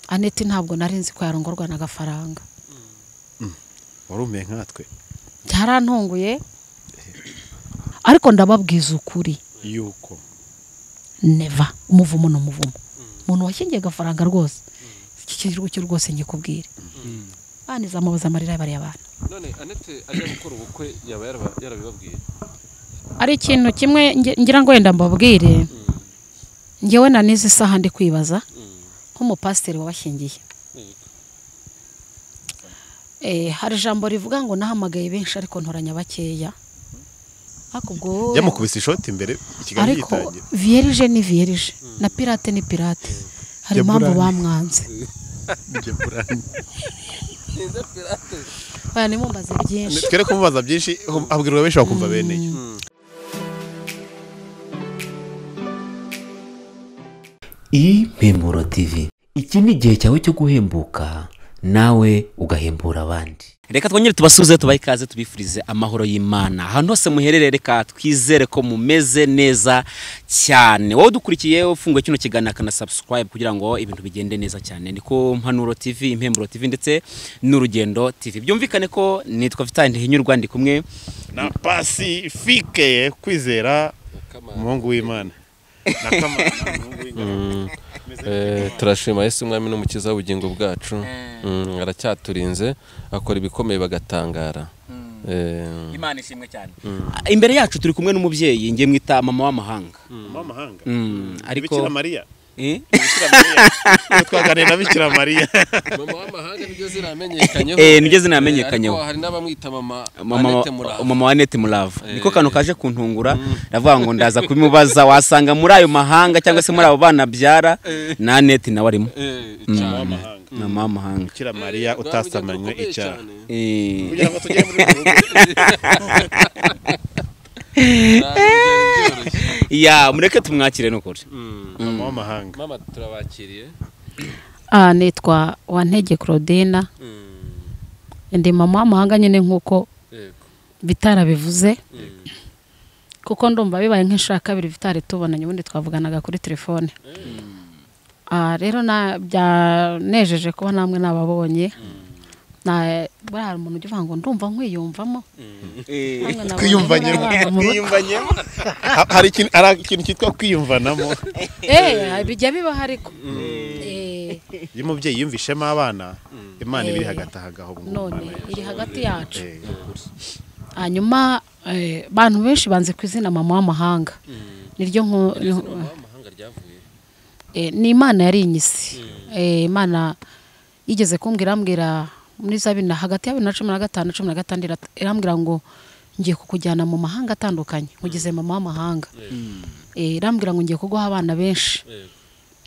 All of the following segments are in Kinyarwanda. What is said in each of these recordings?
aneti ntabwo nari nzi ko yarongorwa n'agafaranga warumeye nkatwe byarantunguye ariko ndababwiza ukuri yuko neva umuvumo ni umuvumo umuntu washyingiye agafaranga rwose iki kigo cyo rwose ngikubwire abana izamubuze amarira bariya bana none anete ajya gukora ubukwe yaba yaraba- yarabibabwiye ari ikintu kimwe nge- ngira ngo wenda mbabwire ngewe na n'izi saha ndi kwibaza Mm. nk'umupasiteri wabashyingiye Eh, hari ijambo rivuga ngo nahamagaye benshi ariko ntoranya bakeya ariko ubwo yamukubise ishoti imbere ikiganza ariko gitangira vierge ni vierge na pirate ni pirate hari Ya impamvu Burani. bamwanze Njye burani. neza pirate oya nimumbaze byinshi twere kumubaza byinshi hum- abwirwa benshi bakumva bene yo impemuro tv iki ni igihe cyawe cyo guhembuka nawe ugahembura abandi reka twongere tubasuze tubahe ikaze tubifurize amahoro y'imana ahantu hose muherereye reka twizere ko mumeze neza cyane wowe udukurikiye ufunguye kino kiganiro akana subscribe kugira ngo ibintu bigende neza cyane ni ku mpanuro tv impemburo tv ndetse n'urugendo tv byumvikane ko nitwa vitali ntihinyurwa ndi kumwe na pasifike kwizera umuhungu w'imana na Kamana, umuhungu w'ingaragu. turashima yesu umwami n'umukiza w'ubugingo bwacu Mm, aracyaturinze akora ibikomeye bagatangara Eh, imana ishimwe cyane imbere yacu turi kumwe n'umubyeyi njye mwita mama w'amahanga Mumahanga. Mm, ariko Bikira mariya Eh? Bikira Mariya. Ubu twaganiriye na bikira mariya mama w'amahanga niryo zina yamenyekanyeho Eh, niryo zina yamenyekanyeho. Eh, ariko hari n'abamwita mama mama Anete Murava. mama wa Annette Murava niko kantu kaje kuntungura ndavuga ngo ndaza kubimubaza wasanga muri ayo mahanga cyangwa se muri abo bana abyara na Annette nawe arimo Eh, Mm. cyane. W'amahanga. mama w'amahanga bikira mariya Eh, utasamanywe rwaba urugendo icyaha rukomeye Eh, kugira ngo tugere muri ubu rugo cyane. Ntabwo byari byoroshye. ya mureke tumwakire n'ukuri Mm. mama w'amahanga mama turabakiriye Ah, nitwa wantege claudina Mm. ndi mama w'amahanga nyine nk'uko Yego. bitara bivuze kuko ndumva bibaye nk'inshuro ya kabiri bitari tubonanye ubundi twavuganaga kuri telefone Ah, rero na- byanejeje kuba namwe nababonye Na- buriya hari umuntu ujya uvuga ngo ndumva nkwiyumvamo Namwe nabonye twiyumvanyemo muri abana mu rugo. twiyumvanyemo Ha- hari ikintu hari ikintu cyitwa kwiyumvanamo Eh, bijya bibaho ariko Eh, iyo umubyeyi yumvishemo abana imana iba iri hagati aha ngaho mu none Mana. iri hagati yacu Eh, hanyuma eh, abantu benshi banze ku izina mama w'amahanga niryo nko- mama w'amahanga ryavuye eh, ni imana yari inyisi Eh, imana yigeze kumbwira irambwira muri za bibiri na hagati ya bibiri na cumi na gatanu cumi na gatandatu irambwira ngo ngiye kukujyana mu mahanga atandukanye nkugize mama w'amahanga Eh, irambwira ngo ngiye kuguha abana benshi Yego.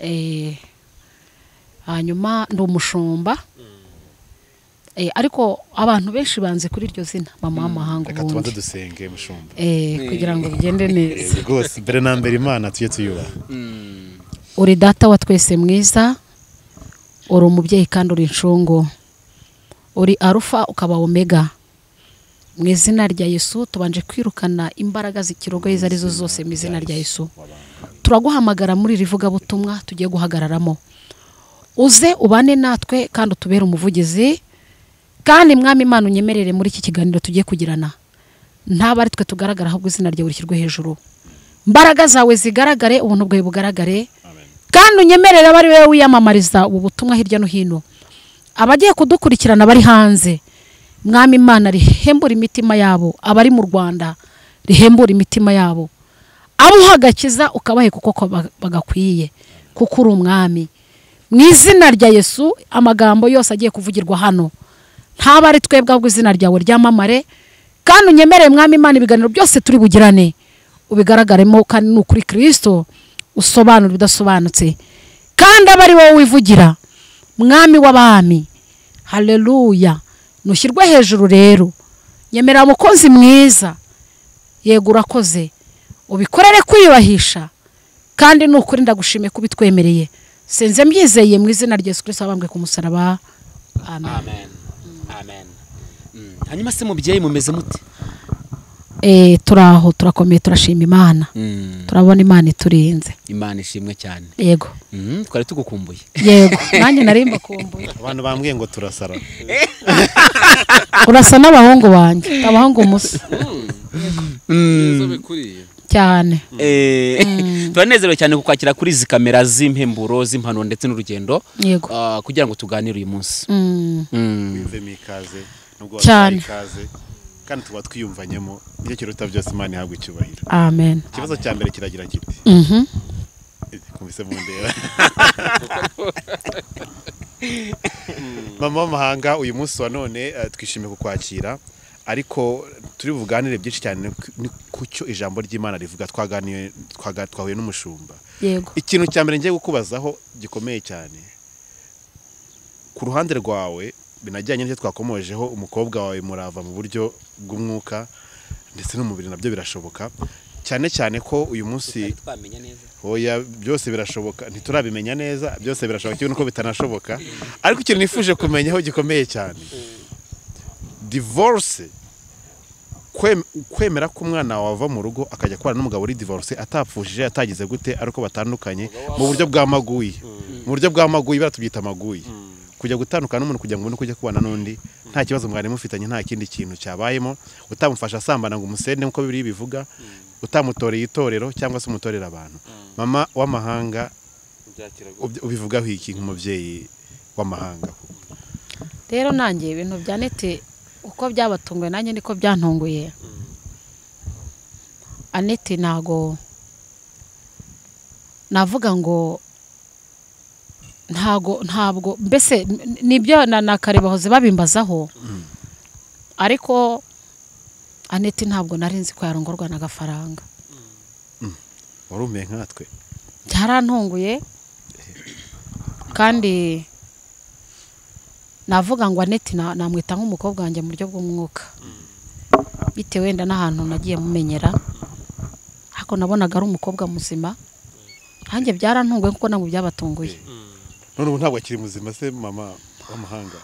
Eh, hanyuma ndi umushumba Eh, ariko abantu benshi banze kuri iryo zina mama w'amahanga reka ubundi tubanze dusenge mushumba Eh, kugira ngo bigende neza rwose mbere na mbere imana tujye tuyubaha uri data wa twese mwiza uri umubyeyi kandi uri incungu uri arufa ukaba omega mu izina rya yesu tubanje kwirukana imbaraga zikirogoye izo arizo zose mu izina rya yesu turaguhamagara muri iri vugabutumwa tugiye guhagararamo uze ubane natwe kandi utubere umuvugizi kandi mwami imana unyemerere muri iki kiganiro tugiye kugirana ntabwo ari twe tugaragara ahubwo izina ryawe rishyirwe hejuru mbaraga zawe zigaragare ubuntu bwawe bugaragare kandi unyemerere abe ari wowe wiyamamariza ubu butumwa hirya no hino abagiye kudukurikirana bari hanze mwami imana rihembura imitima yabo abari mu rwanda rihembura imitima yabo abo uhagakiza ukabaheka uko ba- bagakwiye kuko uri umwami mu izina rya yesu amagambo yose agiye kuvugirwa hano ntaba ari twebwe ahubwo izina ryawe ryamamare kandi unyemerere mwami imana ibiganiro byose turi bugirane ubigaragaremo kandi ni ukuri kirisito usobanura ibidasobanutse kandi aba ari wowe wivugira mwami w'abami hareruya nushyirwe hejuru rero nyemerera umukozi mwiza yego urakoze ubikorere kwiyubahisha kandi ni ukuri ndagushimiye ko ubitwemereye sinze mbyizeye mu izina rya yesu kirisito wabambwe ku musaraba amen amen amen Mm. hanyuma se mubyeyi mumeze mute Eh, turi aho turakomeye turashima imana Mm. turabona imana iturinze imana ishimwe cyane yego Mhm, twari tugukumbuye yego nanjye nari mbakumbuye abantu bambwiye ngo turasara urasa n'abahungu banjye abahungu musa neza bikuriye cyane Eh, turanezerewe cyane kukwakira kuri izi kamera z'impemburo z'impano ndetse n'urugendo yego Ah, kugira ngo tuganire uyu munsi Mm. Mm. wiyumvemo ikaze nubwo Cyane. waduhaye ikaze kandi tuba twiyumvanyemo ibyo kiruta byose imana ihabwa icyubahiro amen ikibazo cya mbere kiragira kiti Mhm. kumvise mu ndera mama w'amahanga uyu munsi wa none eh, twishimiye kukwakira ariko turi buganire byinshi cyane ku- ni ku cyo ijambo ry'imana rivuga twaganiye twaga- twahuye n'umushumba yego ikintu cya mbere ngiye kukubazaho gikomeye cyane ku ruhande rwawe binajyanye n'icyo twakomojeho umukobwa wawe murava mu buryo bw'umwuka ndetse n'umubiri nabyo birashoboka cyane cyane ko uyu munsi hoya byose birashoboka ntiturabimenya neza byose birashoboka kimwe nuko bitanashoboka ariko ikintu nifuje kumenyaho gikomeye cyane divorce kwem- kwemera ko umwana wava mu rugo akajya kubana n'umugabo uri divorce atapfushije atagize gute ariko batandukanye mu buryo bwa maguyi mu buryo bwa maguyi baratubyita maguyi kujya gutandukana n'umuntu kugira ngo ubone uko ujya kubana n'undi nta kibazo mwari mufitanye nta kindi kintu cyabayemo utamufasha asambana ngo umusende nk'uko bibiri bivuga utamutoreye itorero cyangwa se umutorera abantu mama w'amahanga byakira ubi- ubivugaho iki nk'umubyeyi w'amahanga rero nanjye ibintu bya nete uko byabatunguye nanjye niko byantunguye anete ntago navuga ngo ntago ntabwo mbese n- nibyo na na kare bahoze babimbazaho ariko anete ntabwo nari nzi ko yarongorwa n'agafaranga wari umeye nkatwe byarantunguye kandi navuga ngo aneti na- namwita nk'umukobwa wanjye mu buryo bw'umwuka bitewe wenda n'ahantu nagiye mumenyera ariko nabonaga ari umukobwa muzima nanjye byarantunguye kuko ntabwo byabatunguye none ubu ntabwo akiri muzima se mama w'amahanga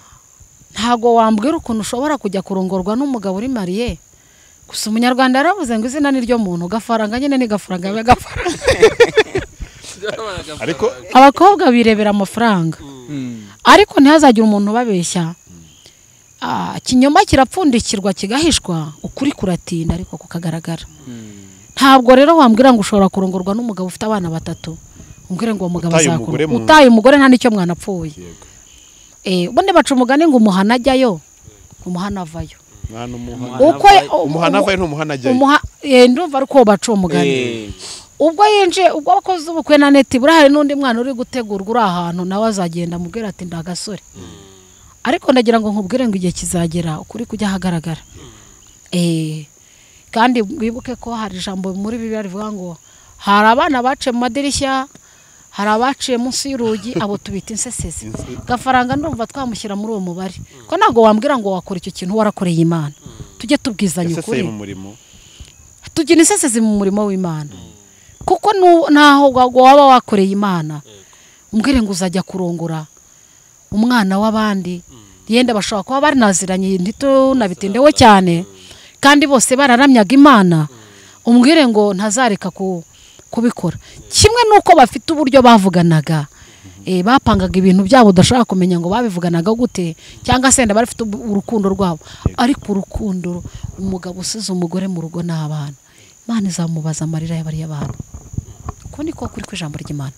ntabwo wambwira ukuntu ushobora kujya kurongorwa n'umugabo uri mariye gusa umunyarwanda yaravuze ngo izina ni ryo muntu gafaranga nyine ni gafaranga biba gafaranga ariko abakobwa birebera amafaranga Mm. ariko ntihazagire umuntu ubabeshya Ah, ikinyoma kirapfundikirwa kigahishwa ukuri kuratinda ariko kukagaragara ntabwo rero wambwira ngo ushobora kurongorwa n'umugabo ufite abana batatu umbwire ngo uwo mugabo Utaye azakura umugore mu nzu. utaye umugore nta n'icyo mwanapfuye Yego. Eh, ubundi baca umugani ngo umuhana ajyayo umuhana avayo mwana umuhana uko umuhana avaye ntumuhana ajyayo umuha eh, ndumva ari uko baca uwo mugani Eh, ubwo yinjiye ubwo abakozi b'ubukwe na neti burahari n'undi mwana uri gutegurwa uri ahantu nawe azagenda amubwira ati ndagasore ariko ndagira ngo nkubwire ngo igihe kizagera ukuri kujya ahagaragara Eh, kandi wibuke ko hari ijambo muri bibiliya rivuga ngo hari abana baciye mu madirishya hari abaciye munsi y'urugi abo tubita insesesi gafaranga ndumva twamushyira muri uwo mubare ko ntabwo wambwira ngo wakora icyo kintu warakoreye imana tujye tubwizanya yaseseye ukuri mu murimo tugira isesezi mu murimo w'imana kuko nu- ntaho wa- waba wakoreye imana umbwire ngo uzajya kurongora umwana w'abandi yenda bashobora kuba bari naziranye ntitunabitindeho cyane kandi bose bararamyaga imana umbwire ngo ntazareka ku- kubikora kimwe n'uko bafite uburyo bavuganaga Eh, bapangaga ibintu byabo udashobora kumenya ngo babivuganaga gute cyangwa se wenda bari bafite ubu- urukundo rwabo ariko urukundo umugabo usize umugore mu rugo n'abana imana izamubaza amarira y'abariya bana uko niko kuri kw'ijambo ry'imana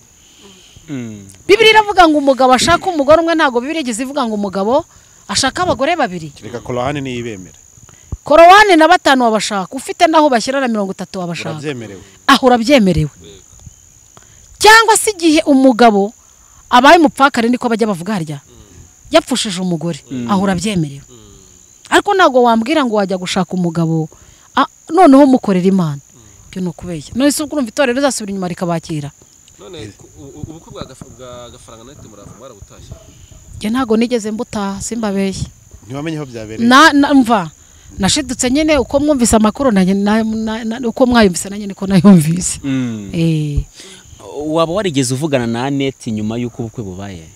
Mm. bibiri iravuga ngo umugabo ashaka umugore umwe ntabwo bibiri igeze ivuga ngo umugabo ashaka abagore babiri reka korahani niyo ibemera korowani na batanu wabashaka ufite n'aho bashyira na mirongo itatu wabashaka urabyemerewe aho urabyemerewe cyangwa se igihe umugabo abaye umupfakare niko bajya bavuga harya yapfushije umugore aho urabyemerewe ariko ntabwo wambwira ngo wajya gushaka umugabo ah, noneho umukorera imana ibyo ni ukubeshya none se ubwo urumva itorero rizasubira inyuma rikabakira none ku- u- u- ubukwe bwa gafa- bwa gafaranga nete murava mwarabutashye njye ntabwo nigeze mbutaha simbabeshye ntiwamenye aho byabereye na na- mva nashidutse nyine uko mwumvise amakuru nanjye na- na- na- uko mwayumvise nanjye niko nayumvise Mm. Eh, waba warigeze uvugana na aneti nyuma y'uko ubukwe bubaye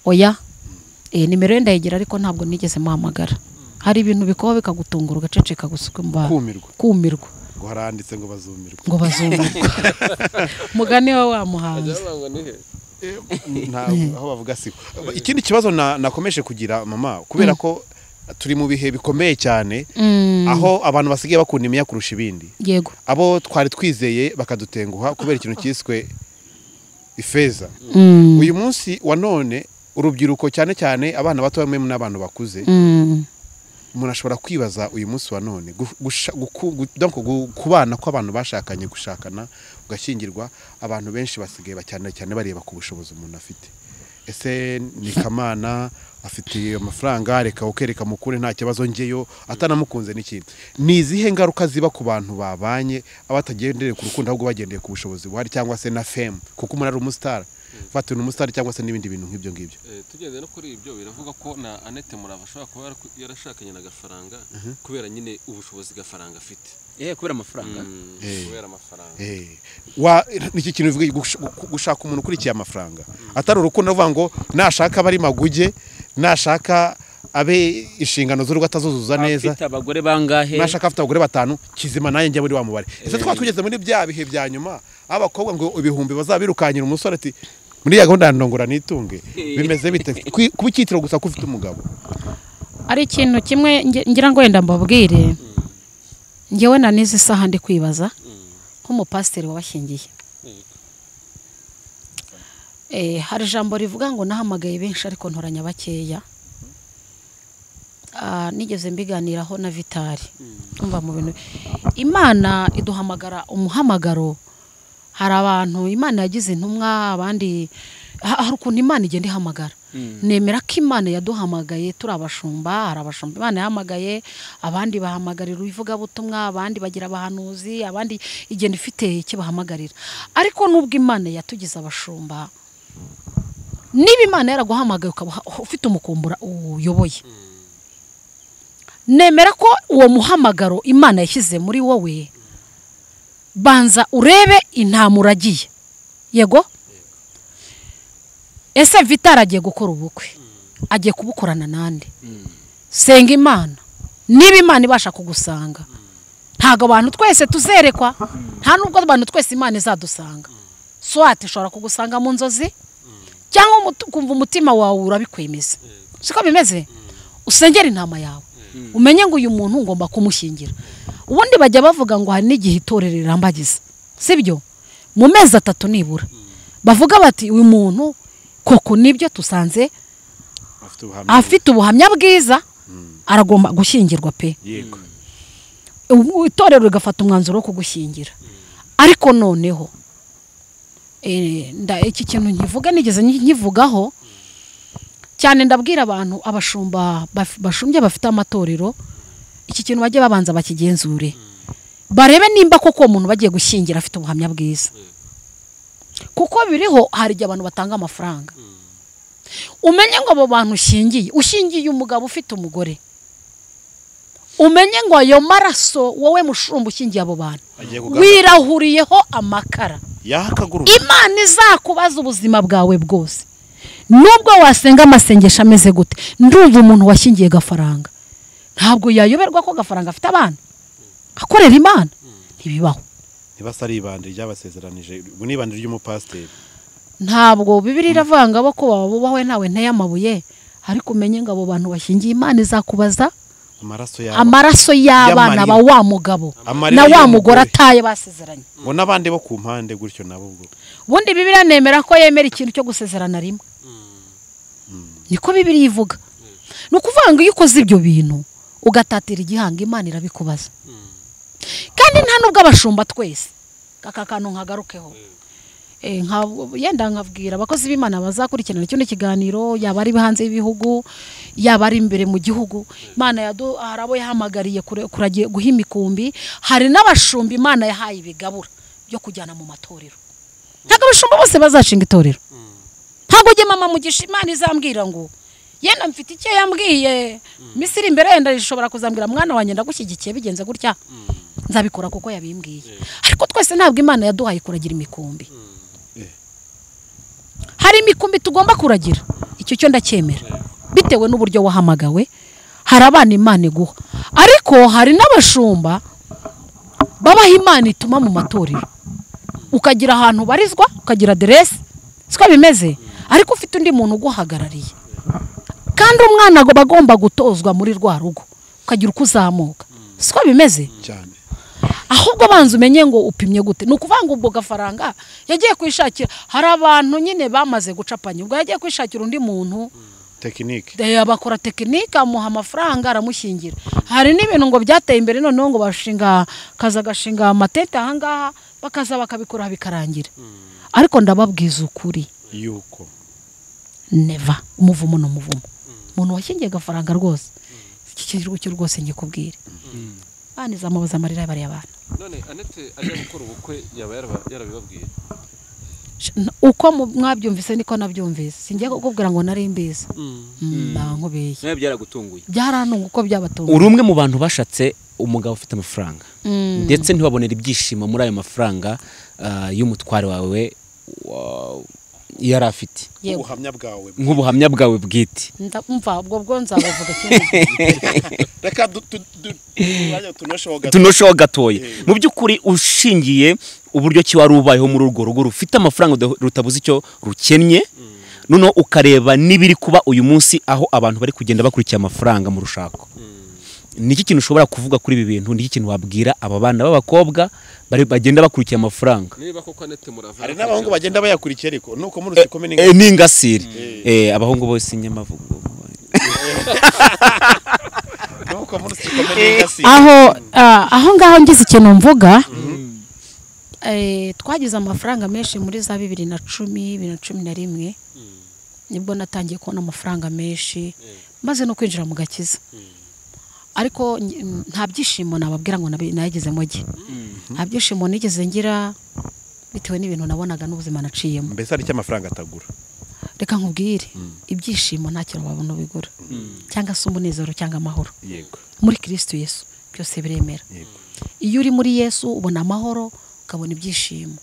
oya Eh, nimero ye ndayigira ariko ntabwo nigeze muhamagara hari ibintu bikubaho bikagutungura ugaceceka gusa ukumva kumirwa kumirwa ngo haranditse ngo bazumirwe ngo bazumirwa mugani we wamuhanze byabangwa nihe ntabwo aho bavuga siko ikindi kibazo na- nakomeje kugira mama kubera ko turi mu bihe bikomeye cyane Mm, aho abantu basigaye bakunda imiya kurusha ibindi yego abo twari twizeye bakadutenguha kubera ikintu cyiswe ifeza Mm, uyu munsi wa none urubyiruko cyane cyane abana bato bamwe n'abantu bakuze mm, umuntu ashobora kwibaza uyu munsi wa none gu- gusha- guku- gu- donc gu- kubana kw'abantu bashakanye gushakana ugashyingirwa abantu benshi basigaye cyane cyane bareba ku bushobozi umuntu afite ese ni kamana afite amafaranga reka ukereka mukure nta kibazo ngeyo atanamukunze n'ikindi ni izihe ngaruka ziba ku bantu babanye abatagendereye ku rukundo ahubwo bagendeye ku bushobozi buhari cyangwa se na femu kuko umuntu ari umusitari fata ni umusitari cyangwa se n'ibindi bintu nk'ibyo ngibyo Eh, tugendeye no kuri ibyo biravuga ko na Annette Murava ashobora kuba yaraku- yarashakanye na gafaranga kubera nyine ubushobozi gafaranga afite yewe kubera amafaranga Eh. kubera amafaranga Eh, wa iki kintu bivuga gush- gu- gushaka umuntu ukurikiye amafaranga atari urukundo avuga ngo nashaka abe ari maguge nashaka abe inshingano z'urugo atazuzuza neza afite abagore bangahe nashaka afite abagore batanu kizima nanjye njya muri wa mubare ese twaba tugeze muri bya bihe bya nyuma aho abakobwa ngo ibihumbi bazabirukanyira umusore ati muri ya gahunda ya ndongora nitunge bimeze bite Kwi- kuba icyitiro gusa ko ufite umugabo ari ikintu kimwe nge- ngira ngo wenda mbabwire ngewe na n'izi saha ndi kwibaza nk'umupasiteri wabashyingiye Eh, hari ijambo rivuga ngo nahamagaye benshi ariko ntoranya bakeya Ah, nigeze mbiganiraho na vitari umva mu bintu imana iduhamagara umuhamagaro hari abantu imana yagize intumwa abandi ha- hari ukuntu imana igenda ihamagara nemera ko imana yaduhamagaye turi abashumba hari abashumba imana yahamagaye abandi bahamagarira ivugabutumwa abandi bagira abahanuzi abandi igenda ifite icyo bahamagarira ariko nubwo imana yatugize abashumba niba imana yaraguhamagaye ukaba uha- ufite umukumbura uyoboye nemera ko uwo muhamagaro imana yashyize muri wowe banza urebe intama uragiye yego ese vitari agiye gukora ubukwe agiye kubukorana n'andi senga imana niba imana ibasha kugusanga ntabwo abantu twese tuzerekwa nta nubwo abantu twese imana izadusanga swati ishobora kugusanga mu nzozi cyangwa umutu- ukumva umutima wawe urabikwemeza siko bimeze usengera intama yawe umenye ngo uyu muntu ngomba kumushyingira ubundi bajya bavuga ngo hari n'igihe itorero rirambagiza sibyo mu mezi atatu nibura bavuga bati uyu muntu koko nibyo tusanze afite ubuhamya afite ubuhamya bwiza aragomba gushyingirwa pe yego ubu itorero rigafata umwanzuro wo kugushyingira ariko noneho eh, nda- iki kintu nkivuga nigeze nki- nkivugaho cyane ndabwira abantu abashumba baf- bashumbye bafite amatorero iki kintu bajye babanza bakigenzure barebe nimba koko uwo muntu bagiye gushyingira afite ubuhamya bwiza kuko biriho hari igihe abantu batanga amafaranga umenye ngo abo bantu ushingiye ushingiye umugabo ufite umugore umenye ngo ayo maraso wowe mushumba ushingiye abo bantu agiye kugaragara wirahuriyeho amakara yahakagura imana izakubaza ubuzima bwawe bwose nubwo wasenga amasengesho ameze gute ndumva umuntu washyingiye gafaranga ntabwo yayoberwa ko gafaranga afite abana akorera imana ntibibaho ntibasa ari ibandi ryabasezeranije ubwo ni ibandi ry'umupasiteri ntabwo bibiri iravuga ngo abo ko bubahwe nawe nteye amabuye ariko umenye ngo abo bantu bashyingiye imana izakubaza amaraso yabo amaraso y'abana ba Y'amarira. wa mugabo Amarira na wa y'umugore. mugore ataye basezeranye ngo n'abandi bo ku mpande gutyo nabo ubwo ubundi bibiriya nemera ko yemera ikintu cyo gusezerana rimwe niko bibiri ivuga ni ukuvuga ngo iyo ukoze ibyo bintu ugatatira igihanga imana irabikubaza kandi nta nubwo abashumba twese aka kantu nkagarukeho Eh, nka- yenda nkabwira abakozi b'imana bazakurikirana kino kiganiro yaba ari hanze y'ibihugu yaba ari imbere mu gihugu imana yadu hari abo yahamagariye kure- kuragiye guha imikumbi hari n'abashumba imana yahaye ibigabura byo kujyana mu matorero ntabwo abashumba bose bazacinga itorero ntabwo ujye mama mugisha imana izambwira ngo yenda mfite icyo yambwiye minsi iri imbere yenda ishobora kuzambwira mwana wanjye ndagushyigikiye bigenze gutya nzabikora kuko yabimbwiye ariko twese ntabwo imana yaduhaye kuragira imikumbi hari imikumbi tugomba kuragira icyo cyo ndacyemera bitewe n'uburyo wahamagawe hari abana imana iguha ariko hari n'abashumba babaha imana ituma mu matorero ukagira ahantu ubarizwa ukagira aderesi siko bimeze ariko ufite undi muntu uguhagarariye kandi umwana agomba agomba gutozwa muri rwa rugo ukagira uko uzamuka siko bimeze cyane ahubwo abanza umenye ngo upimye gute ni ukuvuga ngo ubwo gafaranga yagiye kwishakira hari abantu nyine bamaze gucapanya ubwo yagiye kwishakira undi muntu tekinike Eh, bakora tekinike amuha amafaranga aramushyingira hari n'ibintu ngo byateye imbere noneho ngo bashinga kaza gashinga amatente ahangaha bakaza bakabikora bikarangira ariko ndababwiza ukuri yuko neva umuvumo ni umuvumo umuntu washyingiye agafaranga rwose iki kirugu cyo rwose ngikubwire baniza amabuze amarira y'abariya bana none anete ajya gukora ubukwe yaba yaraba- yarabibabwiye uko mu- mwabyumvise niko nabyumvise singiye kukubwira ngo nari mbizi bankubeye nawe byaragutunguye byarantunga uko byabatunga uri umwe mu bantu bashatse umugabo ufite amafaranga ndetse ntibabonere ibyishimo muri ayo mafaranga ah, y'umutware wawe wa- yari afite Yego. ubuhamya bwawe nk'ubuhamya bwawe bwite Nda- umva ubwo bwo nzabavuga kimwe reka du- du- du- umwanya tunosheho gato tunosheho gatoya mu by'ukuri ushingiye uburyo ki wari ubayeho muri urwo rugo rufite amafaranga uda- rutabuze icyo rukennye noneho ukareba n'ibiri kuba uyu munsi aho abantu bari kugenda bakurikiye amafaranga mu rushako ni iki kintu ushobora kuvuga kuri ibi bintu ni iki kintu wabwira aba bana b'abakobwa bari- bagenda bakurikiye amafaranga niba koko anete murava hari n'abahungu bagenda bayakurikiye ariko nuko muri Eh, usikome eh, ni ingasire Eh, abahungu bose inyamavugo nuko muri usikome n'ingasi aho ah, aho ngaho ngize ikintu mvuga eh, twagize amafaranga menshi muri za bibiri na cumi bibiri na cumi na rimwe nibwo natangiye kubona amafaranga menshi maze no kwinjira mu gakiza ariko nge- m, nta byishimo nababwira ngo nabi- nayigezemo ge nta byishimo nigeze ngira bitewe n'ibintu nabonaga n'ubuzima naciyemo mbese hari icyo amafaranga atagura reka nkubwire ibyishimo nta kintu wabona ubigura cyangwa se umunezero cyangwa amahoro yego muri kirisitu yesu byose biremera Yego. iyo uri muri yesu ubona amahoro ukabona ibyishimo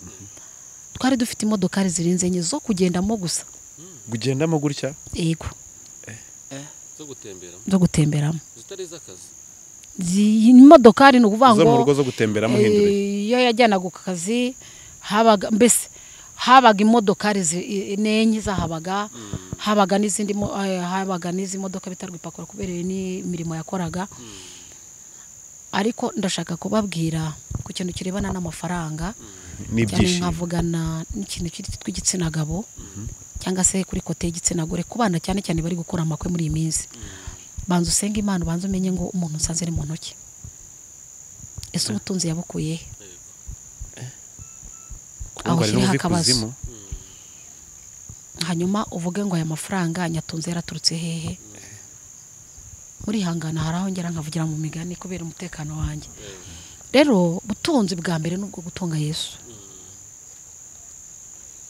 twari dufite imodokari zirenze enye zo kugendamo gusa gugendamo gutya yego zo gutemberamo zo gutemberamo zitari iz'akazi Zi- imodokari ni ukuvuga zo mu ngo rugo zo gutemberamo uhindura Eh, iyo yajyanaga ku kazi habaga mbese habaga imodokari zi- i- n'enye zahabaga habaga n'izindi mo- eh, habaga n'izi modoka bita rwipakura kubera iyo n'imirimo yakoraga ariko ndashaka kubabwira ku kintu kirebana n'amafaranga cyane n'ibyishimo nkavugana n'ikintu kiri tw'igitsina gabo cyangwa se kuri kote y'igitsina gore ku bana cyane cyane bari gukora amakwe muri iyi minsi banza usenge imana ubanza umenye ngo umuntu usanze ari mu ntoki ese ubutunzi yabukuye he aho Ngo hari ashyiriho n'ubuvi akabazo kuzimu. hanyuma uvuge ngo aya mafaranga nyatunze yaraturutse hehe murihangana hari aho ngera nkavugira mu migani kubera umutekano wanjye rero butunzi bwa mbere ni ubwo gutunga yesu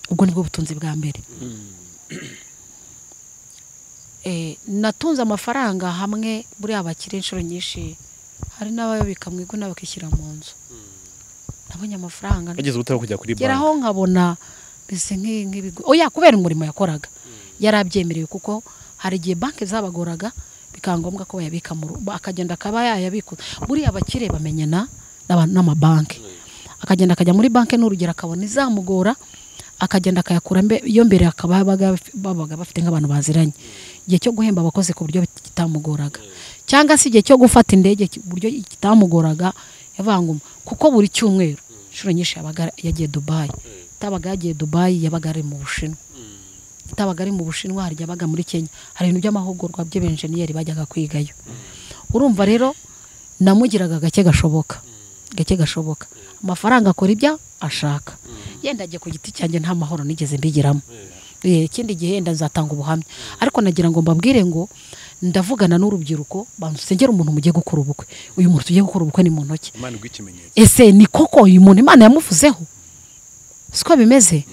ubwo ni bwo butunzi bwa mbere Eh, natunze amafaranga hamwe buriya bakira inshuro nyinshi hari n'abayabika mu iguna bakishyira mu nzu nabonye amafaranga bageze ubute bwo kujya kuri banki ngeraho nkabona mbese nk'i- nk'ibigo oya kubera umurimo yakoraga yari abyemerewe kuko hari igihe banki zabagoraga bikaba ngombwa ko bayabika mu rugo akagenda akaba yayabikuza buriya abakire bamenyana n'aba- n'amabanki akagenda akajya muri banki n'urugero akabona izamugora akagenda akayakura mbe- iyo mbere akaba yabaga baf- babaga bafite nk'abantu baziranye igihe cyo guhemba abakozi ku buryo kitamugoraga cyangwa se igihe cyo gufata indege ki- buryo kitamugoraga yavanguma kuko buri cyumweru inshuro nyinshi yabaga yagiye dubayi itabaga yagiye dubayi yabaga ari mu bushinwa itabaga ari mu bushinwa hari igihe yabaga muri kenya hari ibintu by'amahugurwa by'abenjeniyeri bajyaga kwigayo urumva rero namugiraga gake gashoboka gake gashoboka amafaranga akora ibyo ashaka yenda ajya ku giti cyanjye nta mahoro nigeze mbigiramo Eh, ikindi gihe yenda nzatanga ubuhamya ariko nagira ngo mbabwire ngo ndavugana n'urubyiruko bamusengera umuntu mugiye gukora ubukwe uyu muntu tugiye gukora ubukwe ni mu ntoki imana iguha ikimenyetso ese ni koko uyu muntu imana yamuvuzeho siko bimeze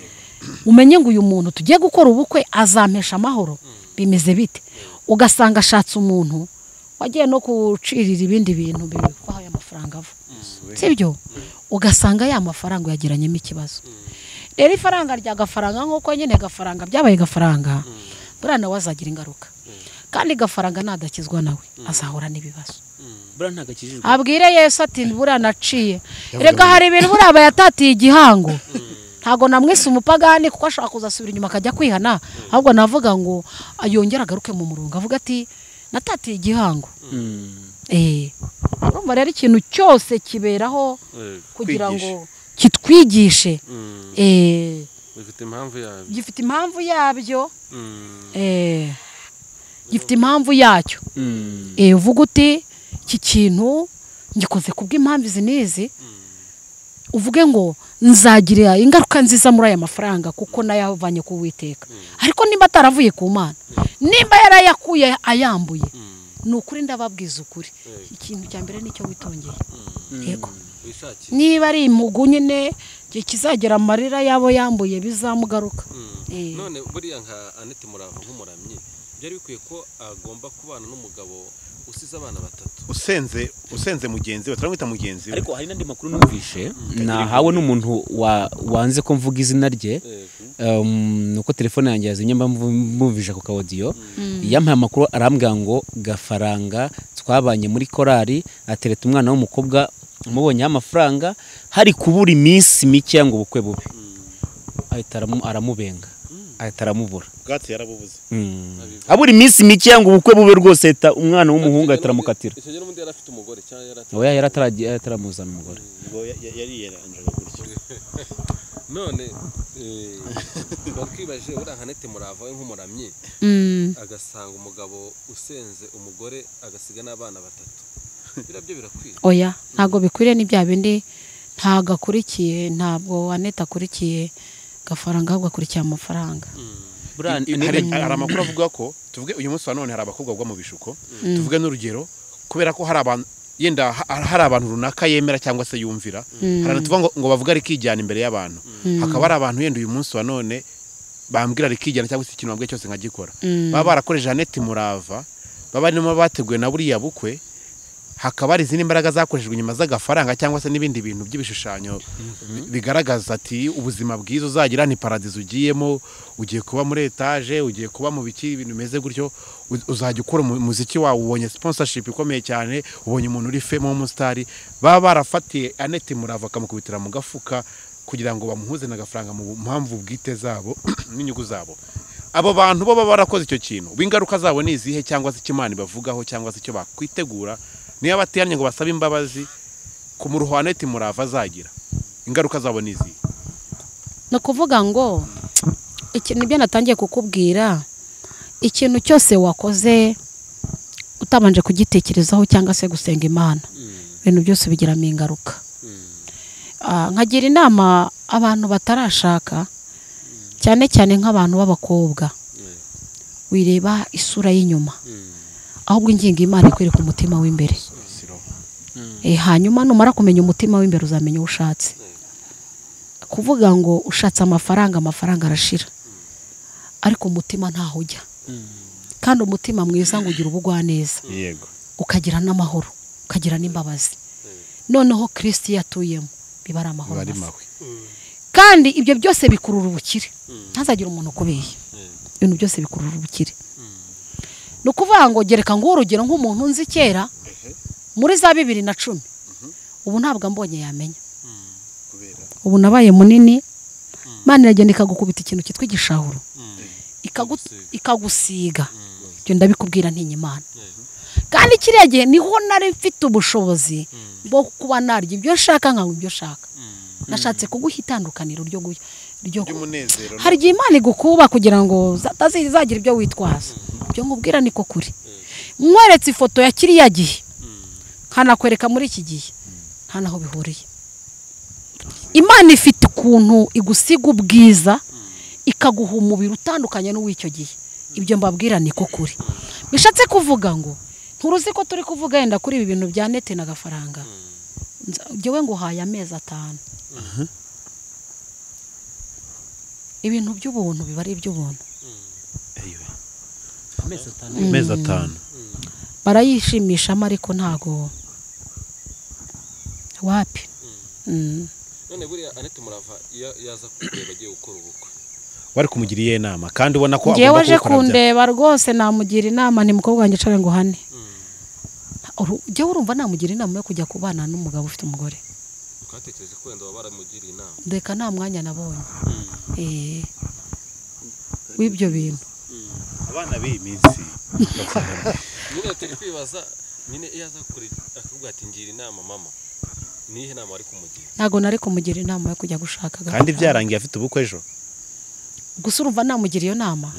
umenye ngo uyu muntu tugiye gukora ubukwe azampesha amahoro bimeze bite ugasanga ashatse umuntu wagiye no gucirira ibindi bintu bibikwaho aya mafaranga ava sibyo ugasanga ya mafaranga yagiranyemo ikibazo rero ifaranga rya gafaranga nk'uko nyine gafaranga byabaye gafaranga buriya nawe azagira ingaruka kandi gafaranga nadakizwa nawe azahura n'ibibazo buriya ntabwo akijijwe abwire yesu ati buriya naciye Yavuze reka ngo- hari ibintu buriya bayatatiye igihango ntabwo namwise umupagani kuko ashaka kuzasubira inyuma akajya kwihana ahubwo navuga ngo yongere agaruke mu murongo avuga ati natatiye igihango Mm. Eh, urumva rero ikintu cyose kiberaho Yego. kugira Kwigisha. ngo kitwigishe Mm. Eh, bifite impamvu yabyo gifite impamvu yabyo Mm. eh, gifite impamvu yacyo Mm. Eh, uvuga uti iki kintu ngikoze ku bw'impamvu izi n'izi uvuge ngo nzagira ingaruka nziza muri aya mafaranga kuko nayavanye ku witeka ariko nimba ataravuye ku mana nimba yarayakuye ayambuye ni ukuri ndababwiza ukuri ikintu cya mbere nicyo witongeye yego wishakiye niba ari imugu nyine igihe kizagera amarira y'abo yambuye bizamugaruka Eh. none buriya nka anete murava nk'umuramyi byari bikwiye ko agomba kubana n'umugabo usize abana batatu usenze usenze mugenzi we turamwita mugenzi we ariko hari n'andi makuru numvishe nahawe n'umuntu wa- wanze ko mvuga izina rye Um, ni uko telefone yanjye yazimye mba mvu- mvumvije ku kawodiyo yampaye amakuru arambwira ngo gafaranga twabanye muri korari atereta umwana w'umukobwa umubonyeho amafaranga hari kubura iminsi mikeya ngo ubukwe bube ahita aramu- aramubenga ahita aramubura ubwatsi yarabubuze Mm. abura iminsi mikeya ngo ubukwe bube rwose ahita umwana w'umuhungu ahita aramukatira icyo gihe n'ubundi yari afite umugore cyangwa yari atari- oya yari ataragiye- yari ataramuzana umugore ubwo yari yaranjaga gutyo none eh, batwibaje buriya nka anete murava we nk'umuramyi Mm. agasanga umugabo usenze umugore agasiga n'abana batatu biriya byo birakwiye oya ntabwo bikwiriye ni bya bindi ntabwo akurikiye ntabwo anete akurikiye gafaranga ahubwo akurikiye amafaranga buriya I- ni- hari hari amakuru avuga ko tuvuge uyu munsi wa none hari abakobwa bagwa mu bishuko tuvuge n'urugero kubera ko hari abantu yenda ha- hari abantu runaka yemera cyangwa se yumvira hari abantu tuvuga ngo, ngo bavuga rikijyana imbere y'abantu hakaba hari abantu yenda uyu munsi wa none bambwira rikijyana cyangwa se ikintu bambwiye cyose nkagikora baba barakoresheje aneti murava baba barimo bateguye na buriya bukwe hakaba hari izindi mbaraga zakoreshejwe inyuma z'agafaranga cyangwa se n'ibindi bintu by'ibishushanyo bi- bigaragaza ati ubuzima bwiza uzagira ni paradizo ugiyemo ugiye kuba muri etaje ugiye kuba mu biki ibintu bimeze gutyo u- uzajya ukora umu- umuziki wawe ubonye sponsorship ikomeye cyane ubonye umuntu uri femo w'umusitari baba barafatiye aneti murava bakamukubitira mu gafuka kugira ngo bamuhuze n'agafaranga mu mpamvu bwite zabo n'inyungu zabo abo bantu bo baba barakoze icyo kintu ubu ingaruka zabo ni izihe cyangwa se icyo imana ibavugaho cyangwa se icyo bakwitegura niyo bateranye ngo basabe imbabazi ku muruho wa neti murava azagira ingaruka zabo ni izihe ni ukuvuga ngo ikintu ibyo natangiye kukubwira ikintu cyose wakoze utabanje kugitekerezaho cyangwa se gusenga imana ibintu byose bigiramo ingaruka Ah, nkagira inama abantu batarashaka cyane cyane nk'abantu b'abakobwa wireba isura y'inyuma ahubwo ingingo imana ikwereka umutima w'imbere Eh, hanyuma numara kumenya umutima w'imbere uzamenya uwo ushatse kuvuga ngo ushatse amafaranga amafaranga arashira ariko umutima ntaho ujya kandi umutima mwiza ngo ugira ubugwaneza yego ukagira n'amahoro ukagira n'imbabazi noneho kirisiti iyo atuyemo biba ari amahoro bari masa. mawe kandi ibyo byose bikurura ubukire ntazagire umuntu ukubeye ibintu byose bikurura ubukire ni ukuvuga ngo gereka nguhe urugero nk'umuntu nzi kera muri za bibiri na cumi ubu ntabwo ambonye yamenya ubu nabaye munini imana iragenda ikagukubita ikintu cyitwa igishahuro ikagu- ikagusiga ibyo ndabikubwira ntinya imana kandi kiriya gihe niho nari mfite ubushobozi bwo kuba narya ibyo nshaka nkanywa ibyo nshaka nashatse kuguha itandukaniro ryo gu- ryo ry'umunezero hari igihe imana igukuba kugira ngo za- tazi- zagira ibyo witwaza ibyo nkubwira niko kuri nkweretse ifoto ya kiriya gihe nkanakwereka muri iki gihe nta naho bihuriye imana ifite ukuntu igusiga ubwiza ikaguha umubiri utandukanye n'uw'icyo gihe ibyo mbabwira niko kuri bishatse kuvuga ngo nturuzi ko turi kuvuga yenda kuri ibi bintu bya nete na gafaranga Nza- jyewe nguhaye amezi atanu ibintu by'ubuntu biba ari iby'ubuntu amezi atanu amezi atanu barayishimishamo ariko ntago wapi Mm. none buriya anete murava iyo yaza kureba agiye gukora ubukwe wari kumugiriye inama kandi ubona ko ngewe agomba aje kuwukora bya- kundeba rwose namugira inama ni mukobwa wanjye ucara ngo hane jyewe urumva namugira inama yo kujya kubana n'umugabo ufite umugore twatekereje ko wenda baba baramugiriye inama ndeka nta mwanya nabonye Eh, w'ibyo bintu abana b'iyi minsi nyine turi kwibaza nyine iyo aza kure akakubwira ati ngira inama mama niyihe nama wari kumugira ntabwo nari kumugira inama yo kujya gushaka kandi agafaranga. byarangiye afite ubukwe ejo gusa urumva namugira iyo nama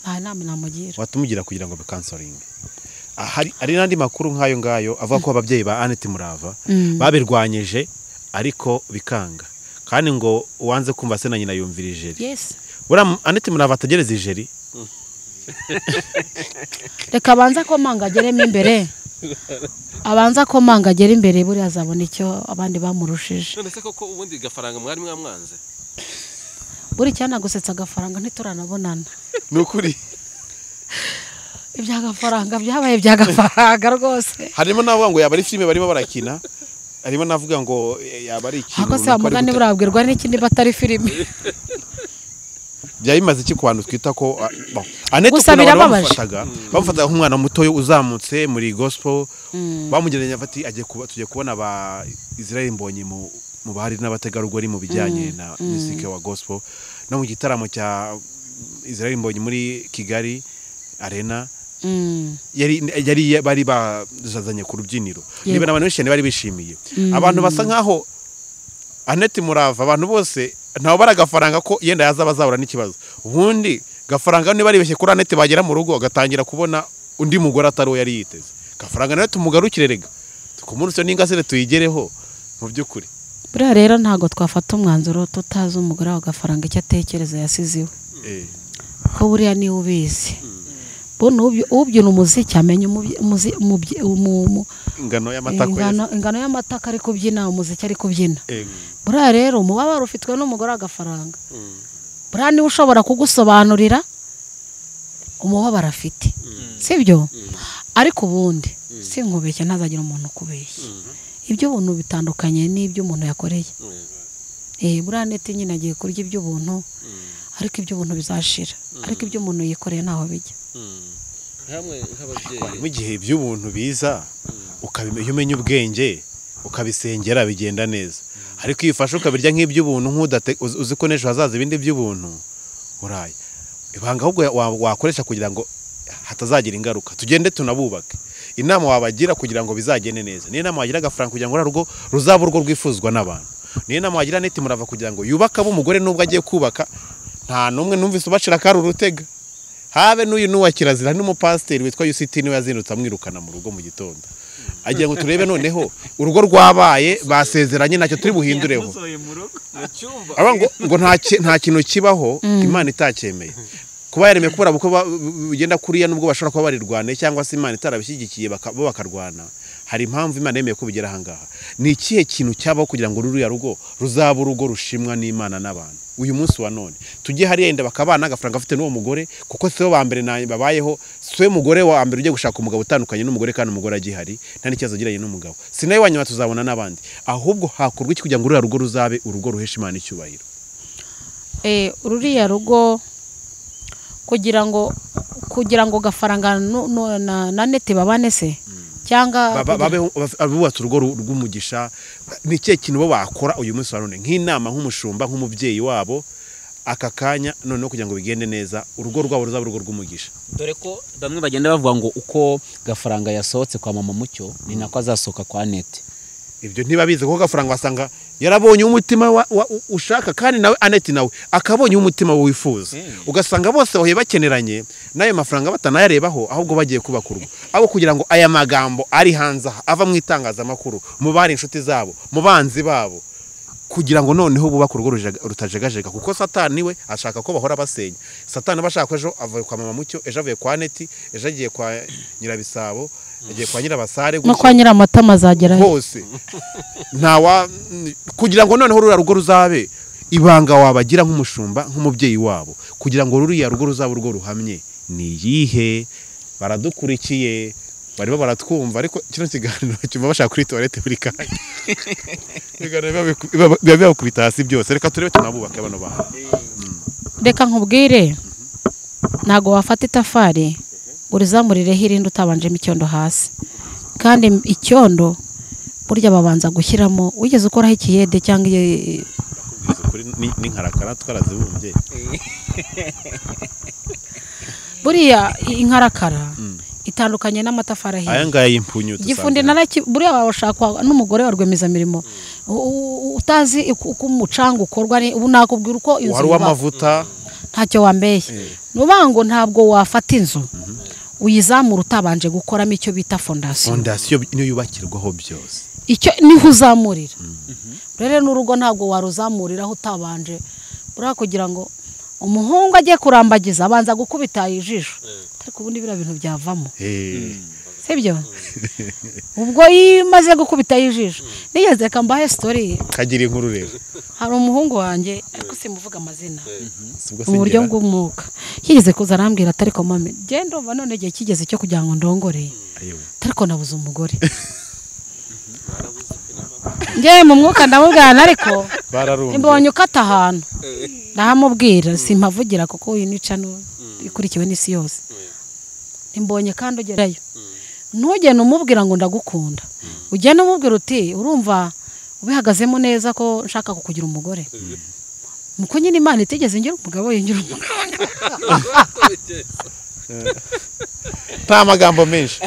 nta nama namugira watumugira kugira ngo bikansoringe hari hari n'andi makuru nk'ayo ngayo avuga ko ababyeyi ba Annette Murava Mm. babirwanyije ariko bikanga kandi ngo uwanze kumva se na nyina yumvira ijeri yesi buriya Annette Murava atagereza ijeri reka abanze akomanga ageremo imbere abanze akomanga agere imbere buriya azabona icyo abandi bamurushije none se koko ubundi gafaranga mwari mwamwanze buri cyanagusetsa agafaranga ntituranabonana ni ukuri ibya gafaranga byabaye ibya gafaranga rwose harimo n'abavuga ngo yaba ari filime barimo barakina harimo n'avuga ngo eh, yaba ari ikintu ako se runaka bari wamugani guta- burabwirwa n'iki niba atari filime byaba bimaze iki ku bantu twita ko ah, bon. Annette Gusa ukuntu abantu birababaje. bamufataga bamufataga nk'umwana mutoya uzamutse muri gospel bamugereranya bati agiye kuba tugiye kubona ba Israel Mbonyi mu mu bahari n'abategarugori mu bijyanye na music wa gospel no mu gitaramo cya Israel Mbonyi muri Kigali Arena Mm. yari yari bari bazazanye ku rubyiniro Yego. niba abantu benshi cyane bari bishimiye abantu basa nkaho Annette Murava abantu bose ntawe bara agafaranga ko yenda yazaba azabura n'ikibazo ubundi gafaranga niba aribeshye kuri Annette bagera mu rugo agatangira kubona undi mugore atari uwo yari yiteze gafaranga nawe tumugarukire rega tukumunsi n'ingasire tuyigereho mu by'ukuri buriya rero ntabwo twafata umwanzuro tutazi umugore wa gafaranga icyo atekereza yasize iwe Eh, ko buriya niwe ubizi bona uby- ubyina umuziki amenya umubyi- umuzi- umubyi- umu- umu- ingano y'amata ko ingano ingano y'amataka ari kubyina umuziki ari kubyina yasi- eh, buriya rero umubabaro ufitwe n'umugore wa gafaranga buriya niwe ushobora kugusobanurira umubabaro afite sibyo ariko ubundi sinkubeshye ntazagira umuntu ukubeshya iby'ubuntu bitandukanye n'iby'umuntu yakoreye Eh, buriya neti nyine agiye kurya iby'ubuntu ariko iby'ubuntu bizashira ariko iby'umuntu yikoreye ntaho bijya hamwe nk'ababyeyi harimo igihe iby'ubuntu biza ukabimenya iyo umenya ubwenge ukabisengera bigenda neza ariko iyo ufashe ukabirya nk'iby'ubuntu nk'udate- uzi uzi ko n'ejo hazaza ibindi by'ubuntu uraye ibanga ahubwo wa- wakoresha kugira ngo hatazagira ingaruka tugende tunabubake inama wabagira kugira ngo bizagende neza niyo nama wagira agafaranga kugira ngo uriya rugo ruzaba urwo rwifuzwa n'abantu niyo nama wagira neti murava kugira ngo yubake abe umugore n'ubwo agiye kubaka nta n'umwe numvise ubacira akari urutega habe n'uyu n'uwa kirazira n'umupasiteri witwa Yusiti niwe yazindutse amwirukana mu rugo mu gitondo agira ngo turebe noneho urugo rwabaye basezeranye ntacyo turi buhindureho mu cyumba Aba ngo ngo nta ki- nta kintu kibaho imana itacyemeye kuba yaremeye kubera uko ba- bu- bugenda kuriya nubwo bashobora kuba barirwane cyangwa se imana itarabishyigikiye baka- bo bakarwana hari impamvu imana yemeye ko bigera ahangaha ni ikihe kintu cyabaho kugira ngo ruriya rugo ruzaba urugo rushimwa n'imana n'abantu uyu munsi wa none tujye hariya yenda bakabana agafaranga afite n'uwo mugore kuko siwe wa mbere na babayeho siwe mugore wa mbere ugiye gushaka umugabo utandukanye n'umugore kandi umugore agihari nta n'ikibazo agiranye n'umugabo si nawe wa nyuma tuzabona n'abandi ahubwo hakorwa iki kugira ngo ruriya rugo ruzabe urugo ruhesha imana icyubahiro Eh, ruriya rugo kugira ngo kugira ngo gafaranga nu- nu- na na neti babane se cyangwa Ba- ba- babeho- baf- abubatse urugo ru- rw'umugisha ni ikihe kintu bo bakora uyu munsi wa none nk'inama nk'umushumba nk'umubyeyi wabo aka kanya noneho kugira ngo bigende neza urugo rwabo ruzaba urugo rw'umugisha dore ko bamwe bagenda bavuga ngo uko gafaranga yasohotse kwa mama mucyo ni nako azasohoka kwa nete ibyo ntibabizi kuko gafaranga wasanga yarabonye umutima wa, wa, u- ushaka kandi nawe aneti nawe akabonye umutima we wifuza ugasanga bose bahuye bakeneranye n'ayo mafaranga batanayarebaho ahubwo bagiye kubaka urugo ahubwo kugira ngo aya magambo ari hanze aha ava mu itangazamakuru mu bari inshuti zabo mu banzi babo kugira ngo noneho bubake urugo rujaga- rutajegajega kuko satani we ashaka ko bahora basenya satani aba ashaka ko ejo avuye kwa mama mucyo ejo avuye kwa neti ejo agiye kwa nyirabisabo agiye kwa nyirabasare no gutya kwa nyiramatama azagerayo hose ntawa kugira ngo noneho ruriya rugo ruzabe ibanga wabagira nk'umushumba nk'umubyeyi wabo kugira ngo ruriya rugo ruzabe urwo ruhamye ni iyihe baradukurikiye barimo baratwumva ariko kino kiganiro cyumva bashaka kuri tuwarete buri kanya ibiganiro biba biku- biba biba bibakubita hasi byose reka turebe tunabubake bano bantu reka nkubwire ntabwo wafata itafari ngo urizamurireho irindi utabanjemo icyondo hasi kandi icyondo burya babanza gushyiramo wigeze ukoraho ikiyede cyangwa iye- Kubwiza ukuri ni- ni nkarakara twarazibumbye buriya inkarakara Mm. itandukanye n'amatafari ahiye aya ngaya y'impunyu igifundi dusanga- naraki buriya washakwa n'umugore wa rwiyemezamirimo U- u- utazi uko uko umucanga ukorwa ni- ubu nakubwira uko inzu wari yubakwa. uw'amavuta ntacyo wambeshye ni ukuvuga ngo ntabwo wafata inzu uyizamura utabanje gukoramo icyo bita fondasiyo fondasiyo niyo yubakirwaho byose icyo niho uzamurira rero n'urugo ntabwo waruzamuriraho utabanje buriya kugira ngo umuhungu ajye kurambagiza abanza gukubita ijisho ariko ubundi biriya bintu byavamo Eh, sibyo ubwo iyo umaze gukubita ijisho nigeze reka mbahe sitori kagira inkuru rero hari umuhungu wanjye ariko simuvuga amazina Si ubwo mu buryo sengera? bw'umwuka yigeze kuza arambwira atari mami genda umva none igihe kigeze cyo kugira ngo ndongore Ayowe. ariko nabuze umugore ngewe mu mwuka ndamubwirana ariko Bararumbye. mbonye ukata ahantu ndahamubwira simpavugira kuko uyu nica ikurikiwe n'isi yose mbonye kandi ugerayo ntugende umubwira ngo ndagukunda ugende umubwira uti urumva ubihagazemo neza ko nshaka kukugira umugore nuko nyine imana itigeze ngira umugabo yinjira umugabo nta magambo menshi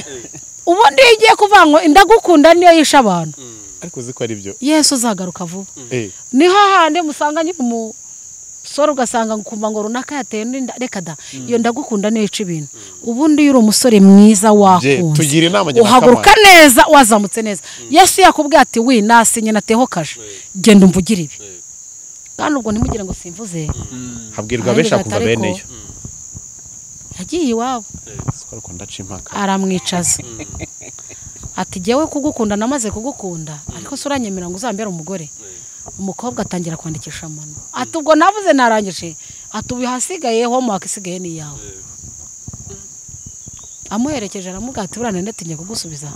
ubundi iyo igiye kuvuga ngo ndagukunda niyo yishe abantu ariko uzi ko ari byo yesu uzagaruka vuba Eh, niho hahandi musanga nyine umusore ugasanga ukumva ngo runaka yateye n'inda reka da iyo ndagukunda niyo ica ibintu ubundi iyo uri umusore mwiza Jay, wakunze tugira inama njye na uhaguruka Kamana. neza wazamutse neza yesu yakubwiye ati wi nasinye nateho kaje genda umvugire ibi kandi ubwo ntimugire ngo simvuze habwirwa benshi Ariko akumva bene yo yagiye iwabo Siko ariko ndaca impaka aramwicaza ati jyewe kugukunda namaze kugukunda ariko se uranyemerera ngo uzambere umugore umukobwa atangira kwandikisha amano ati ubwo navuze narangije ati ubu hasigaye homework isigaye ni iyawe amuherekeje aramubwira ati buriya nanatinye kugusubiza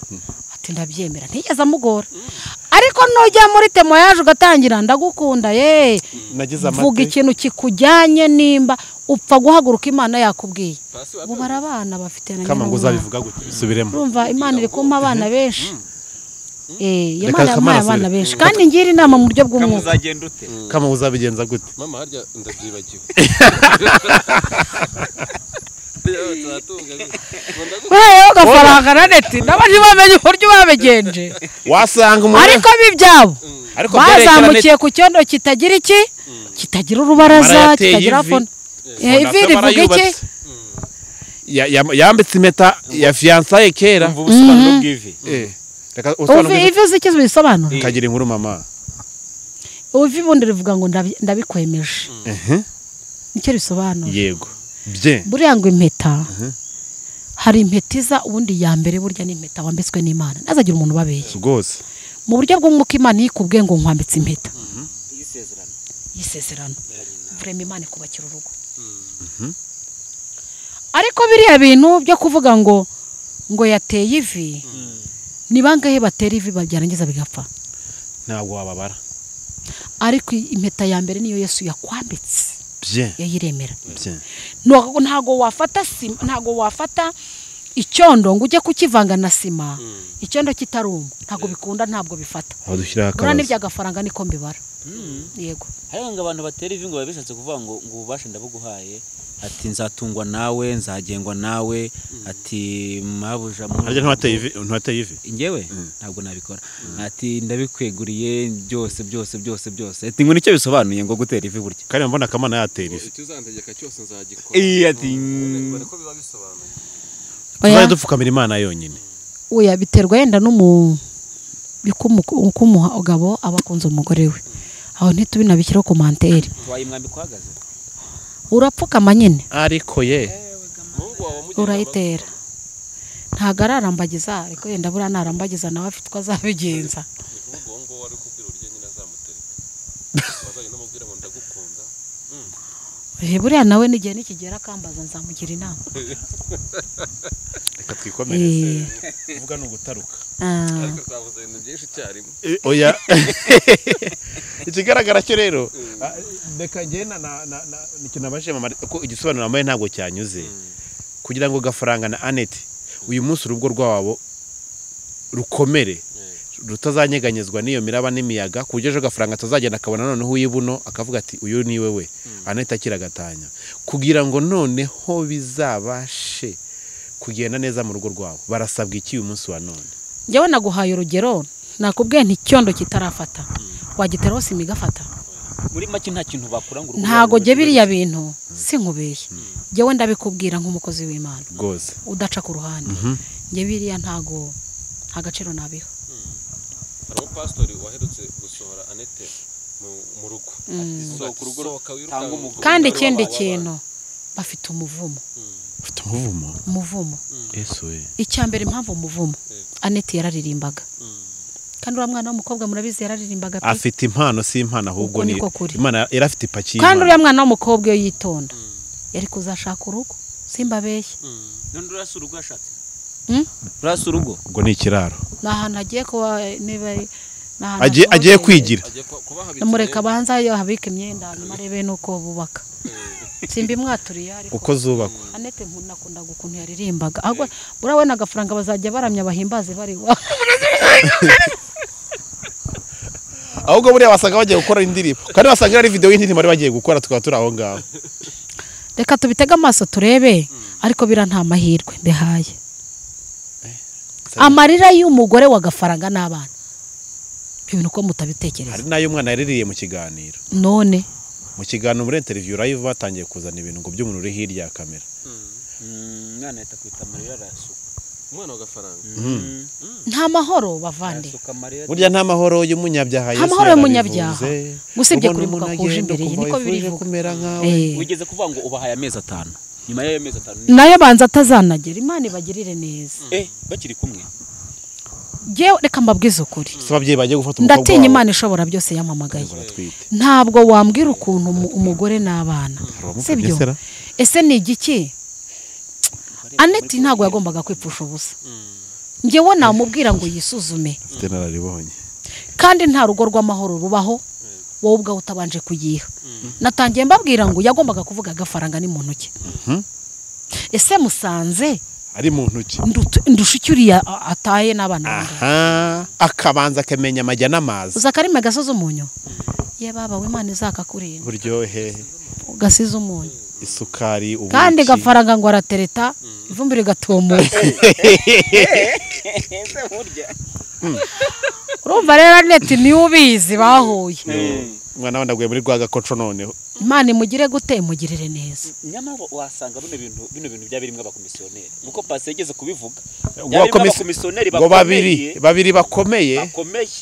ati ndabyemera ntigeze amugora ariko nujya muri temo yaje ugatangira ndagukunda ye nagize vuga amata ikintu kikujyanye nimba upfa guhaguruka imana yakubwiye Pasi ubu bari abana bafite na kama nyirabuzima. ngo uzabivuga gutya bisubiremo urumva imana iri kumpa abana benshi Eh, iyi Reka Imana yampaye Kamana abana asubire. benshi kandi ngira inama mu buryo bw'umwuka kamuzagenda ute kama uzabigenza gute mama harya ndabyibagiwe Yewe, turatunga gute? Ngo ndagukunda. wewe agafaranga na neti n'abandi bamenye uburyo babigenje wasanga ariko b'ibyabo ariko bazamukiye ku cyondo kitagira iki kitagira urubaraza Imana yateye kitagira ivi. fon Eh, ivi Fondasiyo rivuga iki barayubatse. Ya- ya- yambitse impeta ya fiyansaye kera umva ubusobanuro bw'ivi Eh, reka Uvi- usobanure ivi uzi icyo bisobanura kagira inkuru mama uvi ubundi rivuga ngo ndabi- ndabikwemeje Ehe. nicyo risobanura yego bye buriya ngo impeta hari impeta iza ubundi ya mbere burya ni impeta wambitswe n'imana ntazagire umuntu ubabeshya rwose mu buryo bw'umwuka imana yikubwiye ngo nkwambitse impeta y'isezerano vrema imana ikubakira urugo ariko biriya bintu byo kuvuga ngo ngo yateye ivi ni bangahe batera ivi byarangiza bigapfa ntabwo wababara ariko impeta ya mbere niyo yesu yakwambitse bye yayiremera bye ntabwo ntabwo wafata sima ntabwo wafata icyondo ngo ujye kukivanga na sima icyondo kitaruma ntabwo bikunda ntabwo bifata aho dushyiraho buriya akabazo n'iby'agafaranga niko mbibara yego hariya ngo abantu batera ivi ngo biba bishatse kuvuga ngo ngo ububasha ndabuguhaye ati nzatungwa nawe nzagengwa nawe ati mabuja mu- harya ntiwateye ivi ntiwateye ivi njyewe ntabwo nabikora ati ndabikweguriye byose byose byose byose ati ngo nicyo bisobanuye ngo gutera ivi burya kandi mbona kamana yatera ivi icyo uzantegeka cyose nzagikora Iya, ati mbona ko biba bisobanuye tuzajya dupfukamira imana yonyine oya biterwa yenda n'umu uko umu- uko umugabo aba akunze umugore we aho ntitubinabishyiraho ku manteri waye umwambiko uhagaze urapfukama nyine ariko ye umuhungu wawe wamugirira urayitera ntabwo ararambagiza ariko yenda buriya narambagiza nawe afite uko azabigenza ni kuvuga uwo nguwo wari ukubwira urya nyine azamutereka wazanye n'amubwira ngo ndagukunda Eh, buriya nawe n'igihe nikigera akambaza nzamugira inama reka twikomereze Eh. kuvuga ni ugutaruka Ah, ariko twavuze ibintu byinshi icyarimwe oya ikigaragara cyo rero ah, reka njye na na na na- ni ikintu nabajije mama ko igisobanuro nambaye ntabwo cyanyuze kugira ngo gafaranga na Annette uyu munsi urugo rwabo rukomere rutazanyeganyezwa n'iyo miraba n'imiyaga ku buryo ejo gafaranga atazagenda akabona noneho uyibuno akavuga ati uyu ni we we Annette akira agatanya kugira ngo noneho bizabashe kugenda neza mu rugo rwabo barasabwa iki uyu munsi wa none njyewe naguhaye urugero nakubwiye nti icyondo kitarafata wagiteraho sima igafata muri make nta kintu bakora ngo urugo ntago rwabo jye rube biriya bintu sinkubeshye njyewe ndabikubwira nk'umukozi w'imana rwose udaca ku ruhande njye biriya ntago nta gaciro nabiha hari umupasitori waherutse gusohora anete mu- mu rugo Sohoka urugo, Sohoka wirukanke. tanga umugabo. kandi Umugore ikindi w'abana. kintu bafite umuvumo ufite umuvumo umuvumo yesu we icya mbere impamvu umuvumo anete yararirimbaga kandi uriya mwana w'umukobwa murabizi yararirimbaga pe afite impano si impano ahubwo Uko ni niko kuri. imana yari afite ipaki kandi y'impano. uriya mwana w'umukobwa iyo yitonda yari kuzashaka urugo simba beshya none urasa urugo yashatse Mm? urasa urugo ubwo ni ikiraro ni ahantu agiye kuba niba ari- ni ahantu agiye asohokeye. agiye kwigira agiye ku- kuba habitse mureka abanza yo habika imyenda hanyuma arebe n'uko bubaka simba imwaturiye ariko kuko zubakwa anete nakundaga ukuntu yaririmbaga ahubwo buriya we n'agafaranga bazajya baramya bahimbaze bari iwabo ahubwo buriya wasanga bagiye gukora indirimbo kandi wasanga ari videwo y'indirimbo bari bagiye gukora tukaba turi aho ngaho reka tubitege amaso turebe ariko bira nta mahirwe mbihaye Sara- amarira y'umugore wa gafaranga n'abana ibintu uko hari mutabitekereza n'ayo umwana yaririye mu kiganiro none mu kiganiro muri interiviyu live batangiye kuzana ibintu ngo by'umuntu uri hirya ya kamera umwana ahita kwita amarira arayasuka umwana wa gafaranga nta mahoro bavande arasuka amarira burya nta mahoro y'umunyabyaha Nta Yesu mahoro y'umunyabyaha. yarabivuze. Usibye Ubona kurimbuka umuntu kuje agenda imbere ye, ukumva niko wifuje birivuga. kumera nkawe Eh. wigeze kuvuga ngo ubahaye amezi atanu nyuma y'ayo mezi atanu ni- nayo banza atazanagera imana ibagirire neza eh bakiri kumwe Jyewe reka mbabwize ukuri se ababyeyi bagiye gufata umukobwa ndatinya wawe imana ishobora byose yampamagaye baratwite ntabwo wambwira ukuntu umu- umugore n'abana abamuvunnye sibyo sera? ese ni igiki aneti ntabwo yagombaga kwipfusha ubusa njyewe namubwira ngo yisuzume afite inararibonye kandi nta rugo rw'amahoro rubaho wowe ubwawe utabanje kuyiha natangiye mbabwira ngo yagombaga kuvuga agafaranga ni mu ntoki ese musanze ari mu ntoki ndutu- ndusha icyo uriya a- ataye n'abana banjye aha akabanza akamenya amajya n'amazi uza akarimi agasoza umunyu ye baba w'imana izakakurinda uburyohe ugasize umunyu isukari ubuki kandi gafaranga ngo aratereta ivumbi rigatumuka urumva rero aneti niwe ubizi bahuye umwana we ndaguye muri rwagakoco noneho imana imugire gute imugirire neza nyamara wasanga bino bintu bino bintu byaba birimo abakomisiyoneri nuko pasi yageze kubivuga Ngo byaba birimo abakomis- abakomisiyoneri ngo babiri bakomeye babiri bakomeye bakomeye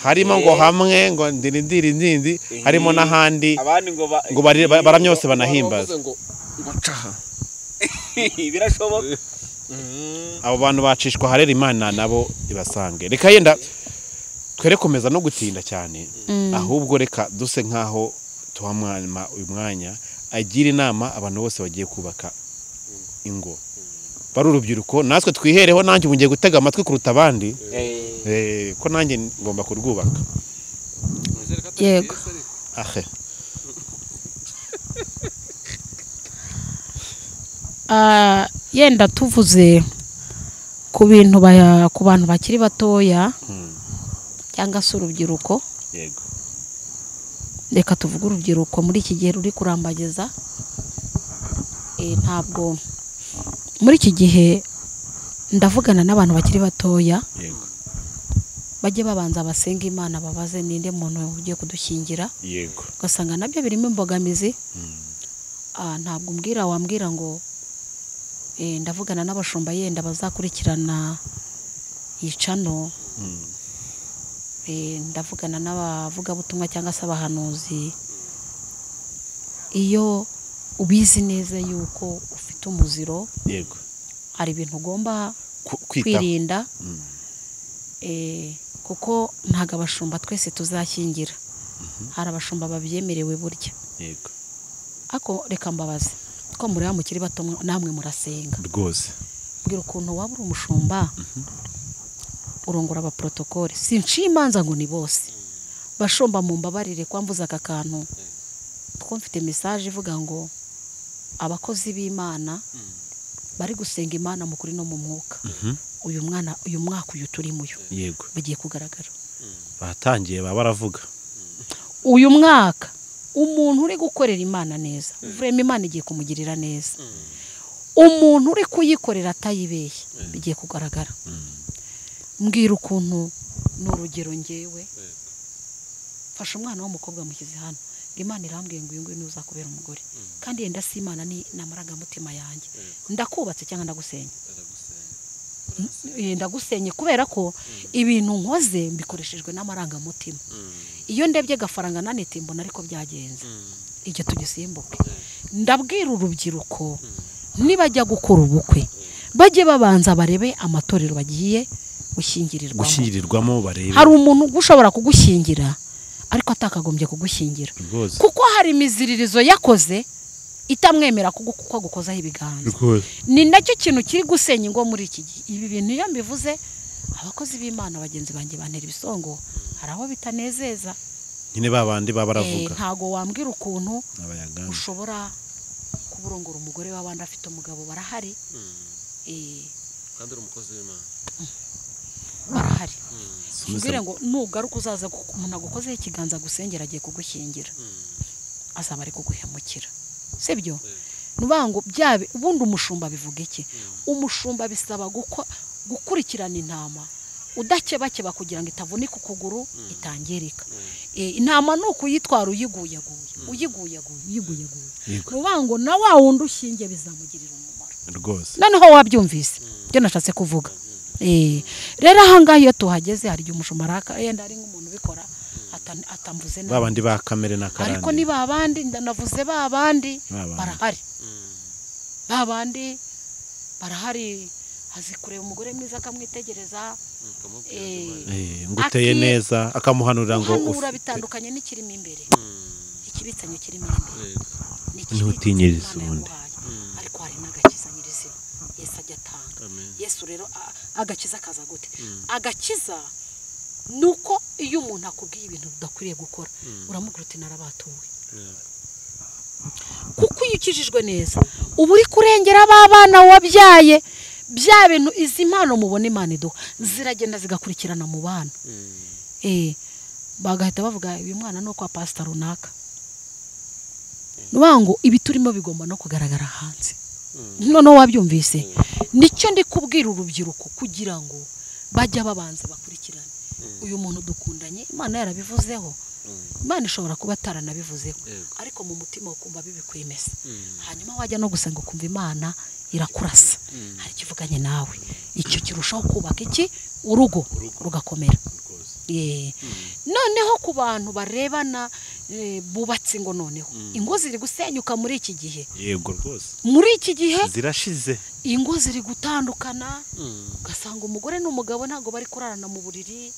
harimo ngo hamwe ngo ndiri ndiri ndindi harimo n'ahandi abandi ngo ba- ngo bari- ba- baramye bose wavuze banahimbaza ngo gucaha birashoboka abo bantu bacishwa harera imana nabo ibasange reka yenda twere komeza no gutinda cyane ahubwo reka duse nk'aho tuha mwanya- uyu mwanya agira inama abantu bose bagiye kubaka ingo bari urubyiruko natwe twihereho nanjye ubu ngiye gutega amatwi kuruta abandi Eh, Eh, ko nanjye ngomba kurwubaka Mwizere ko atari Yego. byiza ariko. ahe Ah, yenda tuvuze ku bintu baya- ku bantu bakiri batoya cyangwa se urubyiruko yego reka tuvuge urubyiruko muri iki gihe ruri kurambagiza Eh, ntabwo muri iki gihe ndavugana n'abantu bakiri batoya yego bajye babanza basenga imana babaze ninde muntu ugiye kudushyingira yego ugasanga nabyo birimo imbogamizi Ah, ntabwo umbwira wambwira ngo eh, ndavugana n'abashumba yenda bazakurikirana icano Eh, ndavugana n'abavugabutumwa cyangwa se abahanuzi iyo ubizi neza yuko ufite umuziro yego hari ibintu ugomba Ku- kwitaho kwirinda Eh, kuko ntabwo abashumba twese tuzashyingira hari abashumba babyemerewe burya yego ariko reka mbabaze ko mureba mukiri bato mwe- namwe murasenga rwose mbwira ukuntu waba uri umushumba urongora abaporotokole sinshi imanza ngo ni bose bashomba mu mbabarire kwambuza aka kantu kuko mfite mesaje ivuga ngo abakozi b'imana bari gusenga imana mu kuri no mu mwuka uyu mwana uyu mwaka uyu turimo uyu yego bagiye kugaragara batangiye baba baravuga uyu mwaka umuntu uri gukorera imana neza vurema imana igiye kumugirira neza umuntu uri kuyikorera atayibeshye bigiye kugaragara mbwira ukuntu ni urugero ngewe fasha umwana w'umukobwa mushyize hano ngo imana irambwiye ngo uyu nguyu niwe uzakubera umugore kandi yenda si imana ni ni amarangamutima yanjye ndakubatse cyangwa ndagusenya Eh, ndagusenye kubera ko ibintu nkoze mbikoreshejwe n'amarangamutima iyo ndebye agafaranga nanite mbona ariko byagenze igihe tugisimbuke ndabwira urubyiruko nibajya gukora ubukwe bajye babanza barebe amatorero bagiye gushyingirirwamo gushyingirirwamo barebe hari umuntu ushobora kugushyingira ariko atakagombye kugushyingira rwose kuko hari imiziririzo yakoze itamwemera kugu- kuko agukozaho ibiganza rwose ni nacyo kintu kiri gusenya ingo muri iki gihe ibi bintu iyo mbivuze abakozi b'imana bagenzi banjye bantera ibisongo hari aho bitanezeza nyine ba bandi baba Eh, baravuga ntago wambwira ukuntu abayagana ushobora kuba urongora umugore w'abandi afite umugabo barahari eh, kandi uri umukozi w'imana barahari Sumiza- mbwire ngo nugaruka uzaza gu- umuntu agukozeho ikiganza agusengera agiye kugushyingira azaba ari kuguhemukira sibyo nuvuga ngo byabe ubundi umushumba bivuga iki umushumba bisaba guko- gukurikirana intama udakebakeba kugira ngo itavunika ukuguru itangirika Eh, intama ni ukuyitwara uyiguyaguye uyiguyaguye uyiguyaguye Yego. nuvuga ngo na wa wundi ushingiye bizamugirira umumaro rwose noneho wabyumvise ibyo nashatse kuvuga Eh, rero ahangaha iyo tuhageze hari igihe umushumba araka yenda ari nk'umuntu ubikora ata- atamvuze nabi ba bandi ba kamere na karande ariko ni ba bandi ndanavuze ba bandi Ba bandi. barahari ba bandi barahari azi kureba umugore mwiza akamwitegereza ukamubwira eh, Eh, ngo uteye Aki- neza akamuhanurira ngo uhanura ufite- bitandukanye n'ikirimo imbere ikibitsanyo kirimo imbere Yego. ni Ntutinyirize Imana ubundi. yamuhaye. ariko hari n'agakiza nyirizina yesu ajya atanga Amen. yesu rero a- agakiza kaza gute agakiza ni uko iyo umuntu akubwiye ibintu udakwiriye gukora uramubwira uti narabatuwe Yego. kuko iyo ukijijwe neza uba uri kurengera b'abana wabyaye bya bintu izi mpano mubona imana iduha ziragenda zigakurikirana mu bana Eh, bagahita bavuga uyu mwana ni uwo kwa pasita runaka ni ukuvuga ngo ibi turimo bigomba no kugaragara hanze noneho wabyumvise nicyo ndi kubwira urubyiruko kugira ngo bajya babanza bakurikirane uyu muntu dukundanye imana yarabivuzeho imana ishobora kuba ataranabivuzeho Yego. ariko mu mutima ukumva bibikwemeza hanyuma wajya no gusenga ukumva imana irakurasa hari ikivuganye nawe icyo kirushaho kubaka iki urugo rugakomera Ye. noneho ku bantu barebana eh, bubatse ingo noneho ingo ziri gusenyuka muri iki gihe yego rwose muri iki gihe zirashize ingo ziri gutandukana ugasanga umugore n'umugabo ntabwo bari kurarana mu buriri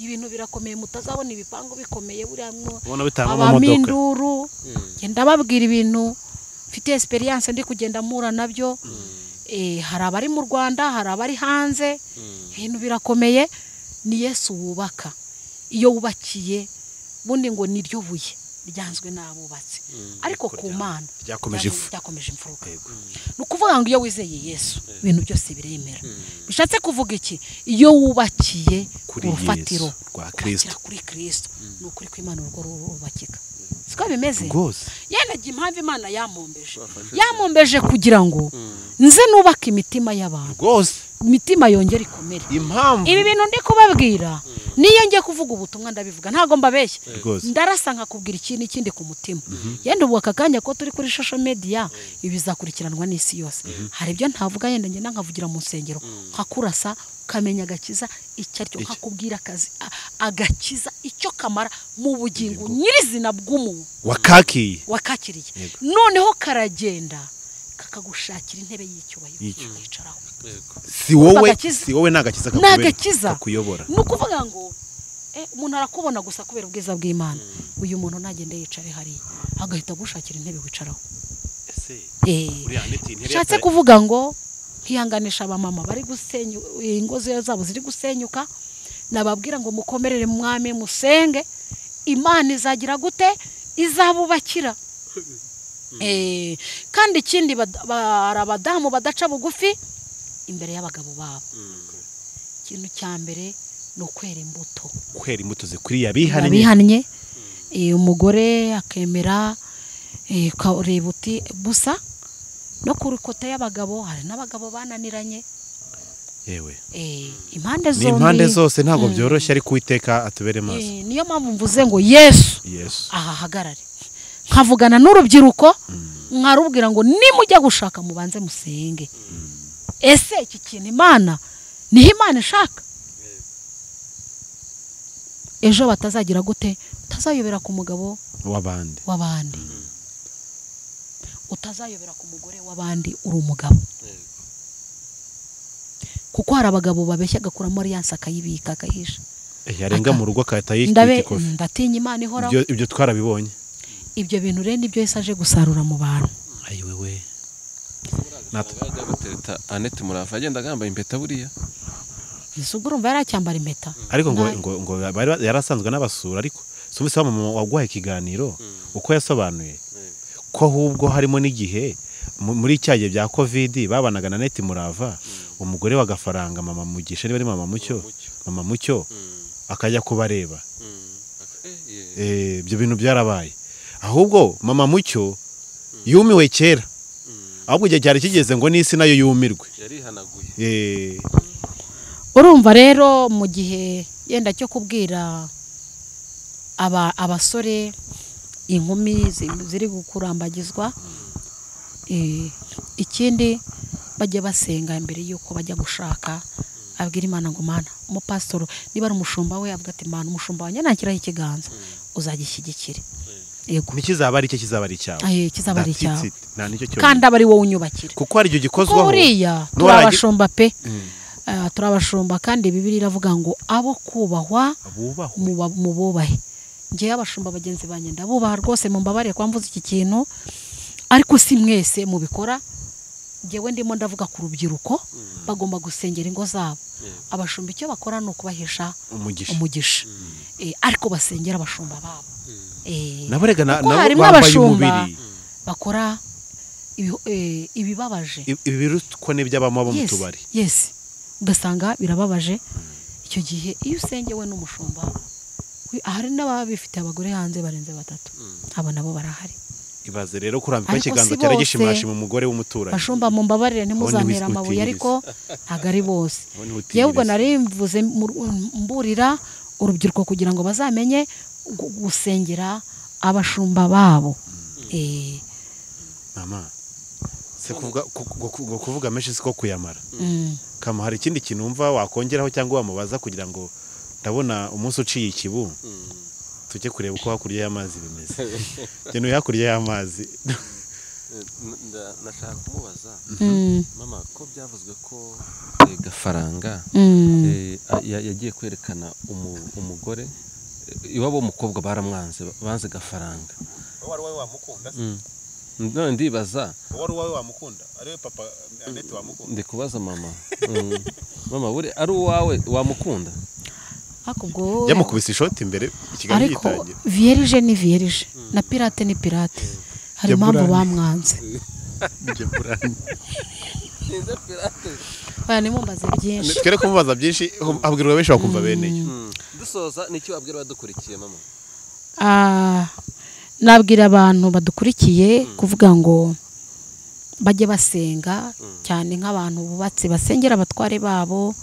ibintu birakomeye mutazabona ibipangu bikomeye buriya mwo Ubona bitanga amamodoka. abaminduru genda babwira ibintu mfite experience ndi kugenda mpura nabyo Eh, hari abari mu rwanda hari abari hanze ibintu birakomeye ni yesu wubaka iyo wubakiye bundi ngo ni ryo buye ryanzwe n'abubatse ariko ku mana ryakomeje ryakomeje- ifu. ryakomeje imfuruka ni ukuvuga ngo iyo wizeye yesu ibintu byose biremera bishatse kuvuga iki iyo wubakiye Kuri urufatiro Yesu, rwa kubakira Kristo. kuri kirisito ni ukuri kw'imana urugo rurubakika siko bimeze rwose yenaga impamvu imana yampombeje yampombeje kugira ngo nze nubake imitima y'abantu rwose imitima yongere ikomere impamvu ibi bintu ndi kubabwira niyo ngiye kuvuga ubutumwa ndabivuga ntabwo mbabeshya Rwose. ndarasa nkakubwira ikindi ikindi ku mutima yenda ubu aka kanya ko turi kuri social media ibi bizakurikiranwa n'isi yose hari ibyo ntavuga yenda ngenda nkavugira mu nsengero nkakurasa ukamenya agakiza icyo aricyo nkakubwira akazi a- agakiza icyo kamara mu bugingo nyirizina bw'umuntu wakakiye wakakiriye noneho karagenda kakagushakira intebe y'icyubahiro Y'icyo. yicaraho Yego. si wowe agakiza. si wowe ni agakiza ni kakubera- agakiza kakuyobora ni ukuvuga ngo Eh, umuntu arakubona gusa kubera ubwiza bw'imana uyu muntu nagende yicare hariya agahita agushakira intebe wicaraho ese Eh, uriya neti intebe nshatse yatari- kuvuga ngo nkihanganisha abamama bari gusenya ingo za- zabo ziri gusenyuka nababwira ngo mukomerere mu mwami musenge imana izagira gute izabubakira Eh, kandi ikindi bad- ba- hari abadamu badaca bugufi imbere y'abagabo babo ikintu cya mbere ni ukwera imbuto kwera imbuto zikwiriye abihannye abihannye eh, umugore akemera eh, ukareba uti gusa no ku rukota y'abagabo hari n'abagabo bananiranye yewe eh, impande ni zombi impande zose ntabwo byoroshye ariko uwiteka atubere maso Eh, niyo mpamvu mvuze ngo yesu yesu aha hagarare nkavugana n'urubyiruko nkarubwira ngo nimujya gushaka mubanze musenge ese iki kintu imana niho imana ishaka ejo batazagira gute utazayobera ku mugabo w'abandi w'abandi utazayobera ku mugore w'abandi uri umugabo kuko hari abagabo babeshya agakuramo aliyanse akayibika akayihisha yarenga mu rugo akahita yikubita ndabe ikofi ndatinya imana ihoraho Ibyo- ibyo twarabibonye ibyo bintu rero nibyo yesi aje gusarura mu bantu ayiwe we ajya gutereta anete murafa agenda agamba impeta buriya ese ubwo urumva yaracyambara impeta ariko ngo Nabi. ngo ngo bari ba- yari asanzwe n'abasura ariko sumise wa mama waguhaye ikiganiro uko yasobanuye ko ahubwo harimo n'igihe mu- muri cya gihe bya kovidi babanaga na neti murava umugore w'agafaranga mama mugisha niba ari mama mucyo mama mucyo akajya kubareba Eh, ibyo bintu byarabaye ahubwo mama mucyo yumiwe kera ahubwo igihe cyari kigeze ngo n'isi nayo yumirwe yarihanaguye Eh, urumva rero mu gihe yenda cyo kubwira aba abasore inkumi zi- ziri gukurambagizwa eh, ikindi bajya basenga mbere y'uko bajya gushaka abwira imana ngo mana umupasitoro niba ari umushumba we avuga ati mana umushumba wanjye nakiraho ikiganza uzagishyigikire yego ntikizaba ari cye kizaba ari cyawe Aye, kizaba ari That's icyawe. it. nta nicyo cyonyine. kandi aba ari wowe unyubakira kuko hari igihe kuko gikozwaho buriya turi nuwarangi- abashumba pe Ah, turi abashumba kandi bibiri iravuga ngo abo kubahwa abubahwe muba- mububahe ngewe abashumba bagenzi banjye ndabubaha rwose mumbabarire kuba mvuze iki kintu ariko si mwese mubikora ngewe ndimo ndavuga ku rubyiruko bagomba gusengera ingo zabo abashumba icyo bakora ni ukubahisha umugisha umugisha Eh, ariko basengera abashumba babo Eh, nabo rega na- kuko nabo harimo bambaye abashumba umubiri bakora ibi- eh, ibibabaje Ibi- ibi birutwa n'iby'abama bo mu Yes, tubari yes ugasanga birababaje icyo gihe iyo usengewe n'umushumba we- hari n'ababa bifite abagore hanze barenze batatu abo nabo barahari ibaze rero kurambika Ariko ikiganza si cyari bose. gishimashi mu mugore w'umuturanyi bashumba mu mbabarire ntimuzantere wis- amabuye utigiriza. ariko ntabwo ari bose Wowe niwe utigiriza. yewe ubwo nari mvuze mu- mburira urubyiruko kugira ngo bazamenye gu- gusengera abashumba babo Eh, mama se kuvuga ku- ku- ku- ngo kuvuga menshi siko kuyamara mm. kama hari ikindi kintu wumva wakongeraho cyangwa wamubaza kugira ngo ndabona umunsi uciye ikibu tujye kureba uko hakurya y'amazi bimeze njye ntuye hakurya y'amazi nashaka kumubaza Mm, mama ko byavuzwe ko eh, gafaranga mm. eh, a- ya- yagiye kwerekana umu- umugore eh, iwabo w'umukobwa baramwanze banze gafaranga uwo ari wowe wamukunda none ndibaza uwo ari wowe wamukunda ariwe papa anete wamukunda ndi kubaza mama Mm. mama buri ari uwawe wamukunda ariko ubwo- jya mukubise ishoti imbere ikiganiro ariko gitangira vierge ni vierge na pirate ni pirate hari Ya impamvu Burani. bamwanze Njye burani. oya nimumbaze byinshi twere kumubaza byinshi abwirwa benshi bakumva bene yo dusoza nicyo wabwira abadukurikiye mama Ah, nabwira abantu badukurikiye kuvuga ngo bajye basenga cyane nk'abantu bubatse basengera abatware babo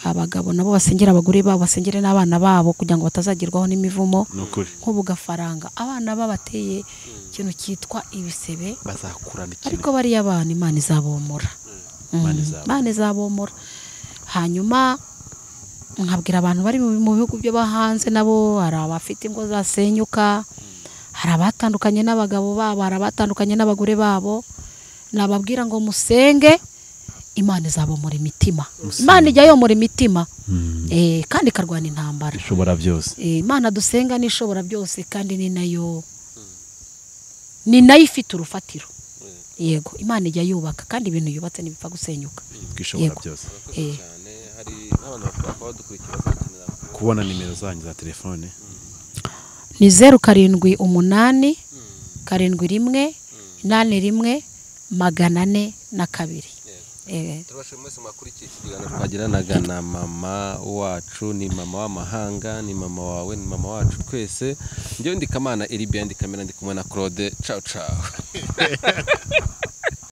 abagabo nabo basengera abagore babo basengere n'abana babo kugira ngo batazagerwaho n'imivumo ni ukuri nk'ubu gafaranga abana babateye ikintu cyitwa ibisebe bazakurana ikintu ariko bariya abana imana izabomora Imana Mm, izabomora. imana izabomora hanyuma nkabwira abantu bari mu mu bihugu byo hanze nabo hari abafite ingo zasenyuka hari abatandukanye n'abagabo babo hari abatandukanye n'abagore babo nababwira ngo musenge imana izaba muri mitima imana ijya yomora imitima Eh, kandi ikarwana intambara ishobora byose Eh, imana dusenga ni ishobora byose kandi ni nayo ni nayo ifite urufatiro yego imana ijya yubaka kandi ibintu yubatse ntibipfa gusenyuka twishobora Yego. byose Eh, cyane hari n'abantu bakora kuba badukurikira bazakenera kubona nimero zanyu za telefone ni zeru karindwi umunani karindwi rimwe inani rimwe magana ane na kabiri Eh, turabashije mwese mwakurikiye iki kiganiro twagiranaga na mama wacu ni mama w'amahanga ni mama wawe ni mama wacu twese njyewe ndi kamana eri biyandi kamera ndi kumwe na claude cawu cawu